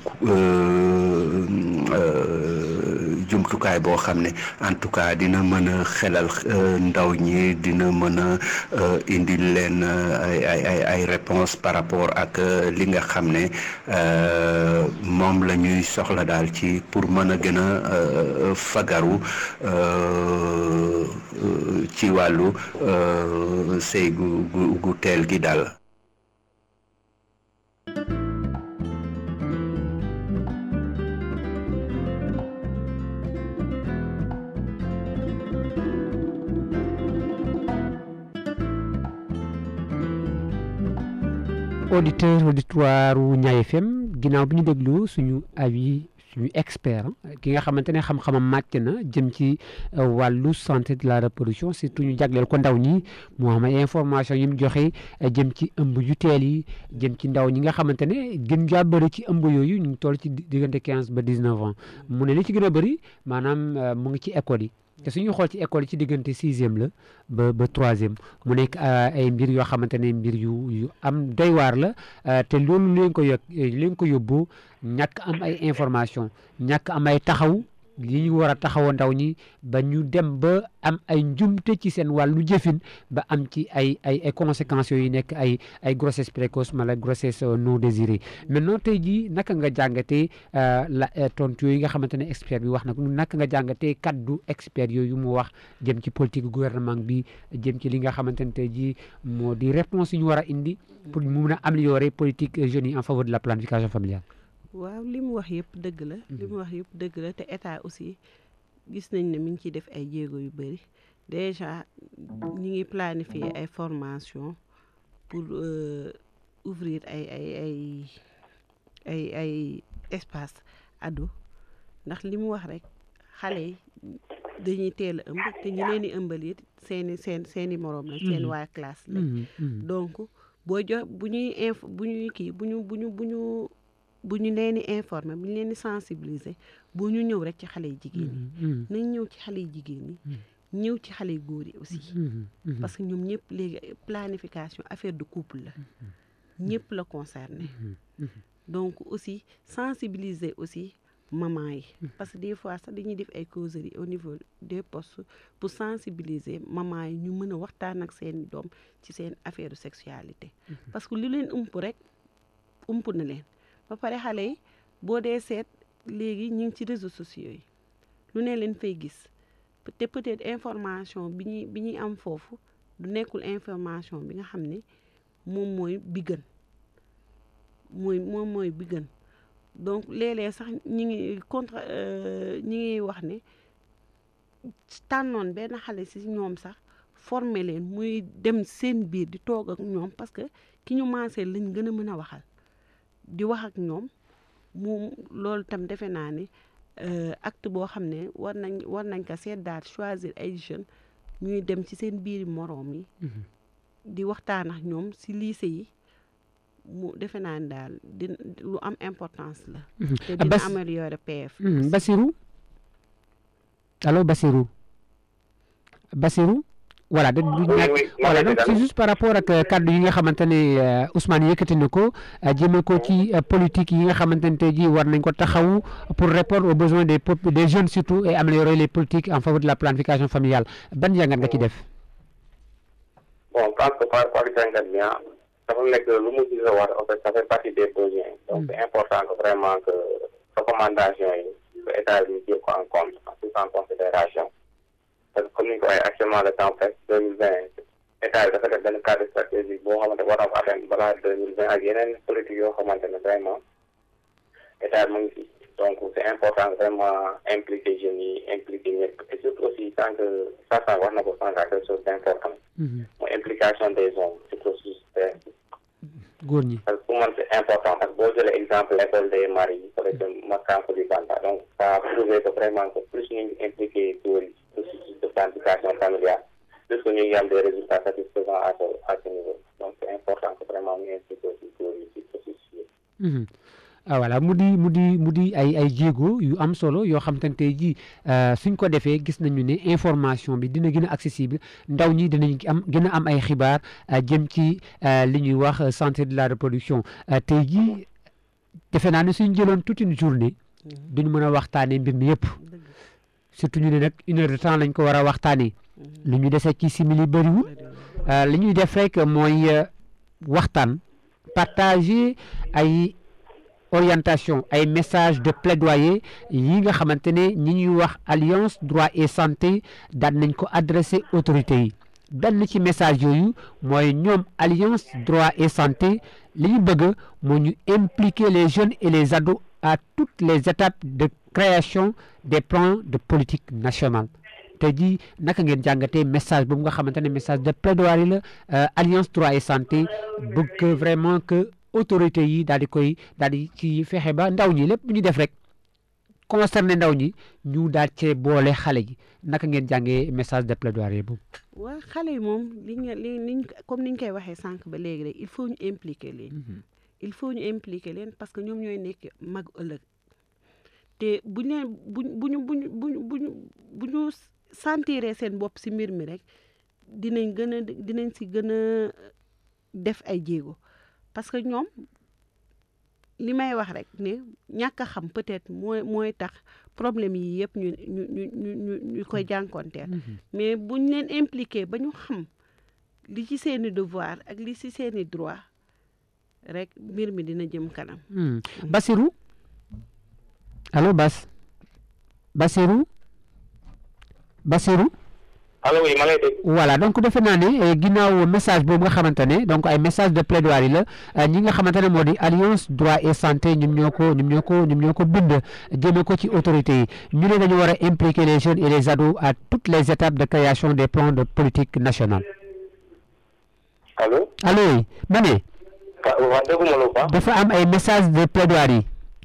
jumtukaay boo xam ne en tout cas dina mën a xelal ndaw ñi dina mën a indi leen ay ay ay réponse par rapport ak li nga xam ne moom la ñuy soxla daal ci pour mën a gën a fagaru ci wàllu sëy gu gu gu teel gi daal. auditeur auditoire wu Ñaay FM ginnaaw bi ñu déglu suñu avis suñu expert ki nga xamante ne xam-xamam màcc na jëm ci wàllu santé de la reproduction surtout ñu jagleel ko ndaw ñi moo xam ay information yi mu joxe jëm ci ëmb yu teel yi jëm ci ndaw ñi nga xamante ne gën jaa bëri ci ëmb yooyu ñu ngi toll ci diggante quinze ba dix neuf ans mu ne li ci gën a bëri maanaam mu ngi ci école yi te suñu xool ci école yi ci diggante sixième la ba ba troisième mu nekk ay mbir yoo xamante ne mbir yu yu am doy waar la te loolu leen ko yog leen ko yóbbu ñàkk am ay information ñàkk am ay taxaw yi ñu war a taxawoo ndaw ñi ba ñu dem ba am ay njumte ci seen wàllu jëfin ba am ci ay ay ay conséquences yooyu nekk ay ay grossesse précoce mala grossesse non désirée maintenant tey jii naka nga jàngatee la tontu yooyu nga xamante ne expert bi wax na naka nga jàngatee kaddu expert yooyu mu wax jëm ci politique gouvernement bi jëm ci li nga xamante ne tey jii moo di réponse yi ñu war a indi pour mu mun a améliorer politique jeunes yi en faveur de la planification familiale. waaw li mu wax yëpp dëgg la li mu wax yëpp dëgg la te état aussi gis nañ ne mi ngi ciy def ay jéego yu bëri déjà ñi ngi planifier ay formation pour ouvrir ay ay ay ay ay espace ado ndax li mu wax rek xale yi dañuy teel a ëmb te ñi leen di ëmbal it seeni seen seeni moroom la seen waa classe la donc boo jox bu ñuy inf bu ñuy kii bu ñu bu ñu bu ñu bu ñu leen di informer bu ñu leen di sensibiliser bu ñu ñëw rek ci xale yi jigéen ñi nañ ñëw ci xale yi jigéen ñi ñëw ci xale yu góor yi aussi parce que ñoom ñëpp léegi planification affaire de couple la ñëpp la concerné donc aussi sensibiliser aussi maman yi parce que des fois sax dañuy def ay causeries au niveau des postes pour sensibiliser maman yi ñu mën a waxtaan ak seen doom ci seen affaire sexualité parce que lu leen ump rek ump na leen ba pare xale yi boo dee seet léegi ñu ngi ci réseaux sociaux yi lu ne leen fay gis te peut-être information bi ñuy bi ñuy am foofu du nekkul information bi nga xam ne moom mooy bi gën mooy moom mooy bi gën donc léeg-léeg sax ñi ngi contre ñi ngi wax ne tànnoon benn xale si ñoom sax former leen muy dem seen biir di toog ak ñoom parce que ki ñu maasee lañ gën a mën a waxal di wax ak ñoom mu loolu tam defe naa ne acte boo xam ne war nañ war nañ ko seet daal choisir ay jeunes ñuy dem ci seen biiri moroom yi di waxtaan ak ñoom si lycée yi mu defe naa ne daal di lu am importance la te dina améliorer PF Basirou allo Basirou Basirou voilà de du ñàkk voilà donc c'est juste par rapport ak kaddu yi nga xamante ne Ousmane yëkkati na ko jëme ko ci politique yi nga xamante ne tey jii war nañ ko taxawu pour répondre aux besoins des des jeunes surtout et améliorer les politiques en faveur de la planification familiale ban jàngat nga ci def. bon je pense que par par jàngat bi dafa nekk lu mu gis war en fait ça fait partie des besoins donc c'est important que vraiment que recommandation yi que état bi jël ko en compte en considération parce que comme ni ko waxee actuellement le temps presque deux mille vingt état bi dafa def benn cadre stratégique boo xamante war na ko atteindre balaa deux mille vingt ak yeneen politique yoo xamante ne vraiment état bi mu ngi fi donc c'est important vraiment impliquer jeunes yi impliquer ñëpp et surtout aussi tant que ça ça wax na ko sànq à quelque chose d'important mooy implication des hommes ci processus góor ñi parce que pour man c'est important parce que boo jëlee exemple l'école des maris par exemple Makanko di Banta donc ça a prouvé que vraiment que plus ñu ngi impliqué góor yi processus de planification familiale plus que ñu ngi am des résultats satisfaisants à ce à ce niveau donc c'est important que vraiment ñu impliqué aussi góor yi ci processus yi ah voilà mu di mu di mu di ay ay jéego yu am solo yoo xam te ne tey jii suñ ko defee gis nañu ne information bi dina gën a accessible ndaw ñi dinañ am gën a am ay xibaar jëm ci li ñuy wax santé de la reproduction tey jii defe naa ne suñ jëloon toute une journée duñ mën a waxtaanee mbir mi yëpp surtout ñu ne nag une heure de temps lañ ko war a waxtaanee li ñu dese ci simili bëriwul li ñuy def rek mooy waxtaan partager ay orientation ay message de plaidoyer yi nga xamante ne ñi ñuy wax alliance droit et santé daan nañ ko adressé autorités yi benn ci message yooyu mooy ñoom alliance droit et santé li ñu bëgg moo ñu impliquer les jeunes et les ados à toutes les étapes de création des plans de politique nationale te ji naka ngeen jàngatee message boobu nga xamante ne message de plaidoyer la alliance droit et santé bëgg vraiment que autorité yi daal di koy daal di ci fexe ba ndaw ñi lépp lu ñu def rek concerné ndaw ñi ñu daal cee boole xale yi naka ngeen jàngee message de plaidoyer boobu. waa xale yi moom li ñu li niñ comme niñ koy waxee sànq ba léegi rek il faut ñu impliquer leen. il faut ñu impliquer leen parce que ñoom ñooy nekk mag ëllëg te buñ leen buñ buñu buñ buñ buñ bu ñu sentiree seen bopp si mbir mi rek dinañ gën a dinañ si gën a def ay jéego parce que ñoom li may wax rek ne ñàkk a xam peut-être mooy mooy tax problème yi yëpp ñu ñu ñu ñu ñu ñu koy jànkonteel mais buñ leen impliqué ba ñu xam li ci seeni devoir ak li ci seeni droit rek mbir mi dina jëm kanam. Basirou allo Bas Basirou Basirou. allo oui ma lay dégg. voilà donc defe naa ne ginnaaw message boobu nga xamante ne donc ay message de plaidoyer la ñi nga xamante ne moo di alliance droit et santé ñoom ñoo ko ñoom ñoo ko ñoom ñoo ko bind jëme ko ci autorités yi ñu ne dañu war a impliquer les jeunes et les ados à toutes les étapes de création des plans de politique nationale. allo. allo oui ma ne. waaw dégguma lu baax. dafa am ay message de plaidoyer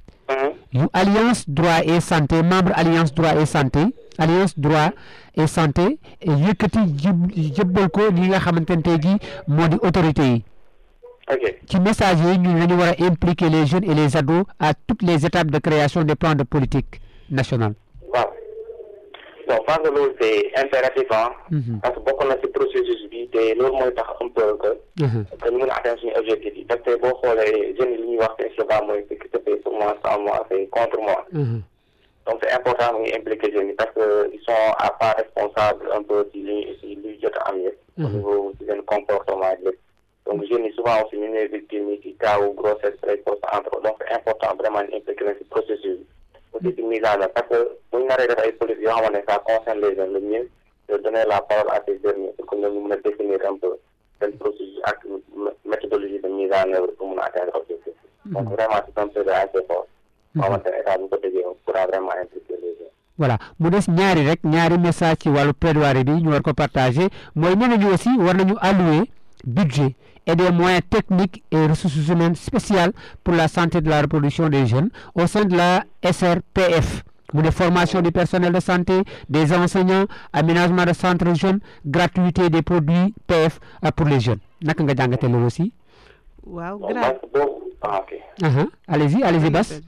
yu alliance droit et santé membre alliance droit et santé alliance droit et santé yëkkati jëbbal ko ñi nga xamante ne tey jii moo di autorité yi ok ci message yi ñu dañu war a impliquer les jeunes et les ados à toutes les étapes de création des plans de politique nationale waaw bon parce que loolu c'est impératif ah parce que bokk na ci processus bi te loolu mooy tax un peu que que ñu mën a atteindre suñu objectif yi parce que boo xoolee jeunes yi li ñuy wax seen slogan mooy ce qui se fait pour moi sans moi c'est contre moi donc c'est important mu ngi impliquer jeunes yi parce que ils sont à part responsables un peu ci li ci luy jot a am yëpp au niveau ci seen comportement yëpp donc jeunes yi souvent aussi ñu ne victime yi ci kaawu grossesse précoce entre autres donc c'est important vraiment ñu impliquer leen ci processus bi aussi ci mise en œuvre parce que bu ñu naree def ay politique yoo xamante ne ça concerne les jeunes le mieux de donner la parole à ces derniers pour que ñoom ñu mën a définir un peu seen processus ak méthodologie de mise en œuvre pour mën a atteindre objectif donc vraiment c'est un plaidoyer assez fort boo xamante ne état bu ko déggee pourra vraiment impliquer les jeunes voilà mu des ñaari rek ñaari message ci wàllu plaidoyer bi ñu war ko partager mooy nee nañu aussi war nañu allouer budget et des moyens techniques et ressources humaines spéciales pour la santé de la reproduction des jeunes au sein de la SRPF mu ne formation du personnel de santé des enseignants aménagement de centres jeunes gratuité des produits PF pour les jeunes naka nga jàngate loolu aussi waaw bon gra parce que boobu ah ok allez-y allez-y Bas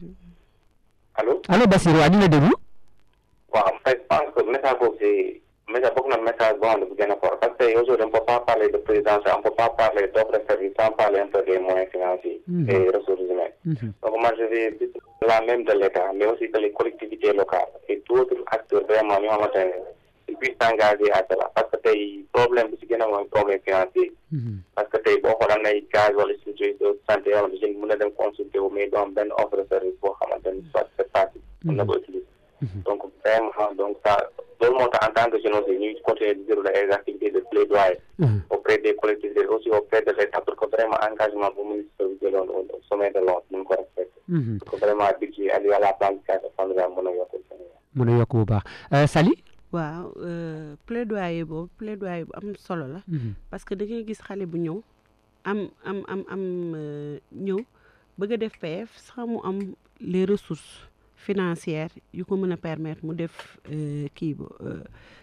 allo allo Basirou waa ñu la déglu waaw en fait je pense que message boobu c'est message bokk na message boo xam ne bu gën a fort parce que aujourd'hui on ne peut pas parler de présidentielle on ne peut pas parler d'offre de service sans parler un peu des moyens financiers et ressources humaines donc moi je vais dire la même de l'État mais aussi que les collectivités locales et d'autres acteurs vraiment ñoo xamante ne ils puissent s'engager à cela parce que tey problème bi si gën a mooy problème financier parce que tey boo xoolee am na ay gaz wala structure de santé yoo xamante ne mën na dem consulter wu mais doo am benn offre de service boo xamante ne soit c'est facile mën na ko utiliser donc vraiment donc ça loolu moo tax en tant que jeune aussi ñuy continuer di dérouler ay activités de plaidoyer auprès des collectivités aussi auprès de l'État pour que vraiment engagement bu ministre bi jëloon au sommet de l'ONU mën ko respecter pour que vraiment budget alloué à la planification familiale mën a yokk Sénégal mën a yokk bu baax Sali waaw plaidoyer boobu plaidoyer bu am solo la parce que da ngay gis xale bu ñëw am am am am ñëw bëgg a def PF sax mu am les ressources financières yu ko mën a permettre mu def kii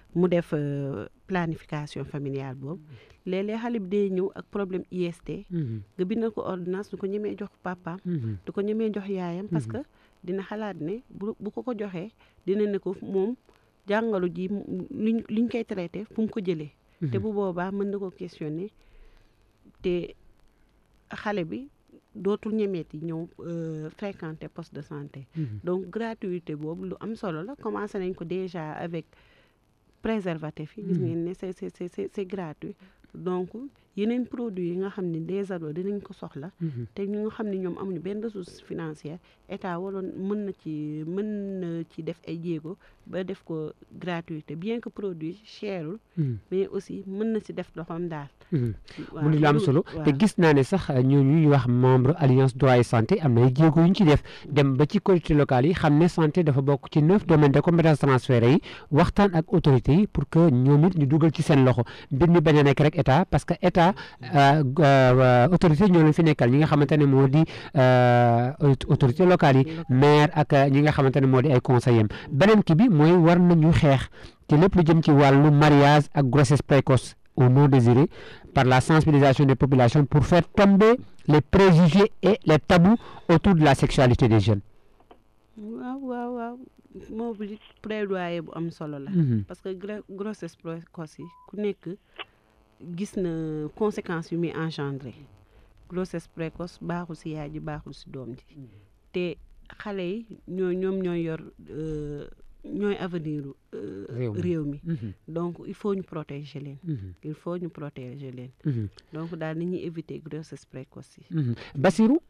mu def planification familiale boobu léeg-léeg xale bi day ñëw ak problème IST nga bindal ko ordonnance du ko ñemee jox papaam du ko ñemee jox yaayam parce que dina xalaat ne bu bu ko ko joxee dina ne ko moom jàngalu ji liñ liñ koy traité fu mu ko jëlee te bu boobaa mën na ko questionner te xale bi dootul ñemeeti ñëw fréquenter poste de santé donc gratuité boobu lu am solo la commencé nañ ko déjà avec préservatif yi gis ngeen ne c'est c'est c'est c'est gratuit donc yeneen produits yi nga xam ne des ados dinañ ko soxla te ñu nga xam ne ñoom amuñu benn ressource financière état waroon mën na ci mën na ci def ay jéego ba def ko gratuité bien que produit cherul mais aussi mën na ci def loxoom daal mu di lu am solo te gis naa ne sax ñooñu ñuy wax membre alliance droit et santé am na ay jéego yu ñu ci def dem ba ci collectivités locales yi xam ne santé dafa bokk ci neuf domaines de compétence transférés yi waxtaan ak autorités yi pour que ñoom it ñu dugal ci seen loxo mbir mi bañ a nekk rek état parce que état autorité ñoo leen fi nekkal ñi nga xamante ne moo di autorité locales yi maire ak ñi nga xamante ne moo di ay conseillers beneen ki bi mooy war nañu xeex ci lépp lu jëm ci wàllu mariage ak grossesse précoce ou non désiré par la sensibilisation des populations pour faire tomber les préjugés et les tabous autour de la sexualité des jeunes. waaw waaw waaw moo bu plaidoyer bu am solo la. parce que grossesse précoce yi ku nekk gis na conséquences yu muy engendré grossesse précoce baaxul ci yaay ji baaxul ci doom ji te xale yi ñoo ñoom ñooy yor. ñooy avenir réew mi donc il faut ñu protéger leen il faut ñu protéger leen donc daal ni ñuy éviter grossesse précoce yi Basirou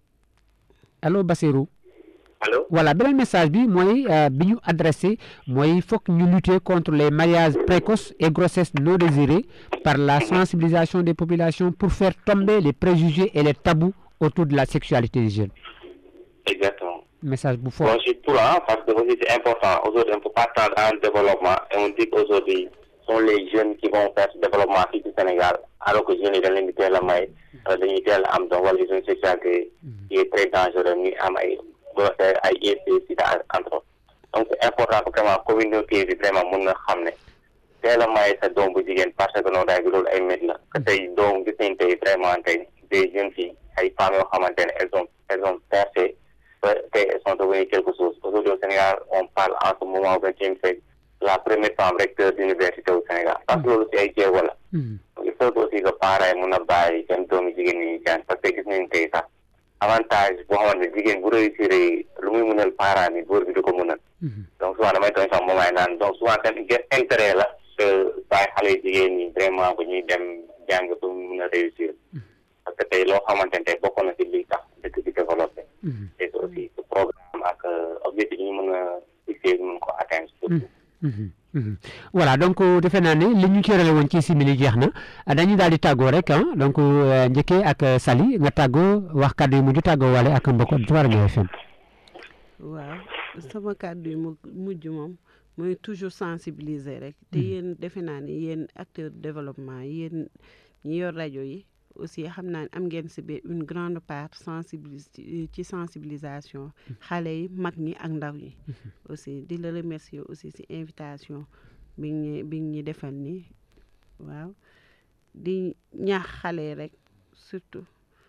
allo Basirou allo voilà beneen message bi mooy bi ñu adressé mooy foog ñu lutter contre les mariages précoces et grossesses non désirées par la sensibilisation des populations pour faire tomber les préjugés et les tabous autour de la sexualité des jeunes exactement message bu fort. Bon, je suis pour, hein, parce que aussi c'est important. Aujourd'hui, on ne peut pas attendre un développement et on dit qu'aujourd'hui, ce sont les jeunes qui vont faire ce développement ici du Sénégal, alors que les jeunes, ils ont limité la maille, dañuy teel am donc wala une sexualité qui est très dangereuse ñuy am ay grossesse ay IST sida entre autres donc c'est important que vraiment communauté bi vraiment mën na xam ne teel a maye sa doom bu jigéen parce que noonu daay bi loolu ay métti la que tey doom gis nañ tey vraiment tey des jeunes filles ay femmes yoo xamante ne elles ont elles ont percé elles sont devenues quelque chose. Aujourd'hui au Sénégal, on parle en ce moment au XXe siècle la première femme recteur d'université au Sénégal. Parce que loolu si ay jéego la. il faut aussi que parents yi mun a bàyyi seen doomi jigéen ñi jàng parce que gis nañ tey sax avantage boo xamante ne jigéen bu réussir lu muy munal parents yi góor bi du ko munal. donc souvent damay tooñ sax moom ay naan donc souvent seen intérêt la que bàyyi xale jigéen ñi vraiment ba ñuy dem jàng ba mu mun a réussir. parce que tey loo xamante ne tey bokk na si lii tax dëkk bi développé. te aussi ce programme ak objectif yi ñu mën a fixé ñu mën ko atteindre surtout. voilà donc defe naa ne li ñu cërale woon ci simili jeex na dañuy daal di tàggoo rek ah donc njëkkee ak Sali nga tàggoo wax kàddu yi mujj tàggoo wale ak mbokk Touare Nioro FM. waaw sama kàddu yi mujj moom mooy toujours sensibiliser rek. te yéen defe naa ne yéen acteur développement yéen ñi yor rajo yi. aussi xam naa ne am ngeen si bi une grande part sensibilis ci sensibilisation xale yi mag ñi ak ndaw ñi aussi di la remercier aussi si invitation bi ñu bi ñu defal nii waaw di ñaax xale yi rek surtout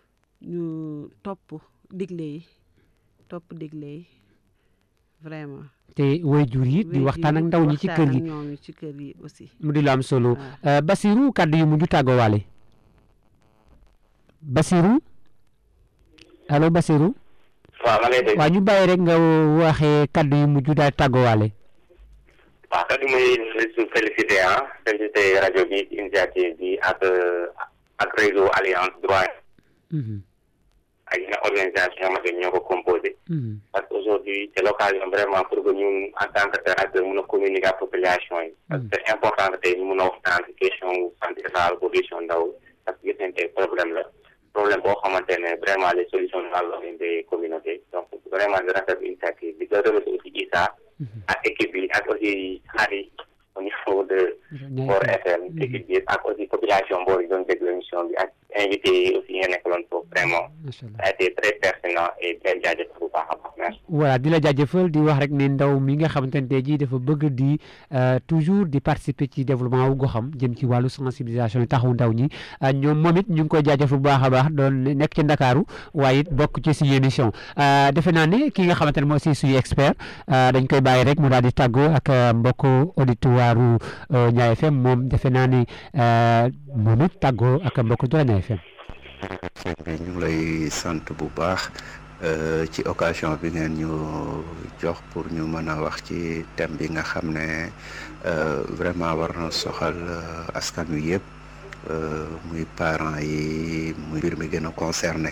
ñu topp digle yi topp digle yi vraiment te waajur yi di waxtaan ak ndaw ñi ci kër gi ñoom ci kër yi aussi mu di lu am solo Basirou kàddu yu mujj tàggoowaale Basirou allo Basirou. waaw ma lay dégg. waaw ñu bàyyi rek nga waxee kaddu yu mujj daal tàggoowaale. waaw kaddu muy su félicité ah félicité rajo bi initiative bi ak ak réseau alliance droit. ak yeneen organisation yoo xamante ñoo ko composé. parce que aujourd'hui c'est l'occasion vraiment pour que ñun en tant que acteur mun a communiquer ak population yi. parce que c'est important que tey ñu mun a waxtaan ci question santé rurale population ndaw parce que gis nañ tey problème la. problème boo xamante ne vraiment les solutions dans des communautés donc vraiment di rafetlu initiative bi di remercier aussi Issa ak équipe bi ak aussi Khady au niveau de Mbour FM équipe bi ak aussi population Mbour yi doon déglu émission bi ak invité yi aussi ngeen nekkaloon foofu vraiment ça a été très pertinent et bien jaajëf bu baax a baax merci. voilà di la jaajëfal di wax rek ne ndaw mi nga xamante ne tey jii dafa bëgg di toujours di participer ci développement wu goxam jëm ci wàllu sensibilisation yi taxawu ndaw ñi ñoom moom it ñu ngi koy jaajëfal bu baax a baax doon nekk ci Ndakaaru waaye it bokk ci suñu émission defe naa ne ki nga xamante ne moo aussi suñu expert dañ koy bàyyi rek mu daal di tàggoo ak mbokku auditoire Ndiaye FM moom defe naa ne moom it tàggoo ak mbokku Ndiaye FM. ñu ngi lay sant bu baax ci occasion bi ngeen ñu jox pour ñu mën a wax ci thème bi nga xam ne vraiment war na soxal askan wi yëpp muy parents yi muy mbir mi gën a concerné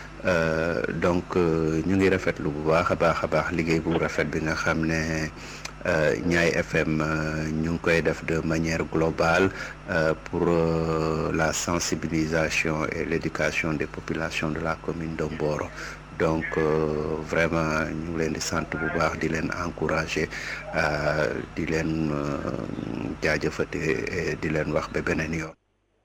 donc ñu ngi rafetlu bu baax a baax a baax liggéey bu rafet bi nga xam ne Ndiaye FM ñu ngi koy def de manière globale pour la sensibilisation et l'éducation des populations de la commune de Mboro donc vraiment ñu ngi leen di sant bu baax di leen encourager di leen jaajëfate di leen wax ba beneen yoon.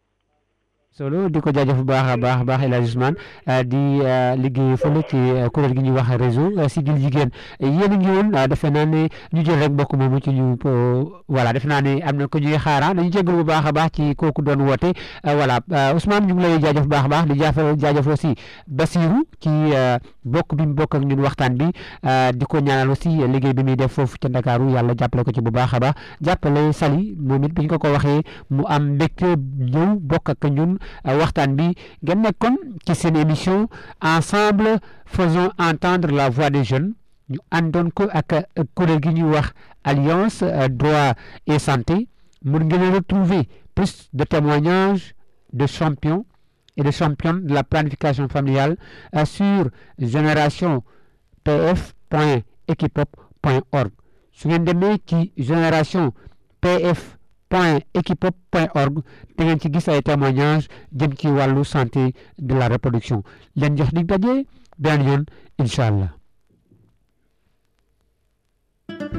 solo di ko jaajëf bu baax a baax baax El Hadj Ousmane di liggéey fële ci kuréel gi ñuy wax réseau Siggil Jigéen yéen a ngi woon defe naa ne ñu jël rek mbokk moomu ci ñu voilà defe naa ne am na ko ñuy xaaraan dañu jégalu bu baax a baax ci kooku doon woote voilà Ousmane ñu ngi lay jaajëf bu baax a baax di jaajëf jaajëf aussi Basirou ci bokk bi mu bokk ak ñun waxtaan bi di ko ñaanal aussi liggéey bi muy def foofu ca Ndakaaru yàlla jàppale ko ci bu baax a baax jàppale Sali moom it bi ñu ko ko waxee mu am mbégte ñëw bokk ak ñun. waxtaan bi ngeen nekkoon ci seen émission ensemble faisons entendre la voix des jeunes ñu àndoon ko ak kuréel gi ñuy wax alliance droit et santé mun ngeen retrouver plus de témoignages de champions et de championnes de la planification familiale sur génération pf point equipop point org su ngeen demee ci génération pf point equipop point org da ngeen ci gis ay témoignages jëm ci wàllu santé de la reproduction leen jox dig daje beneen yoon incha allah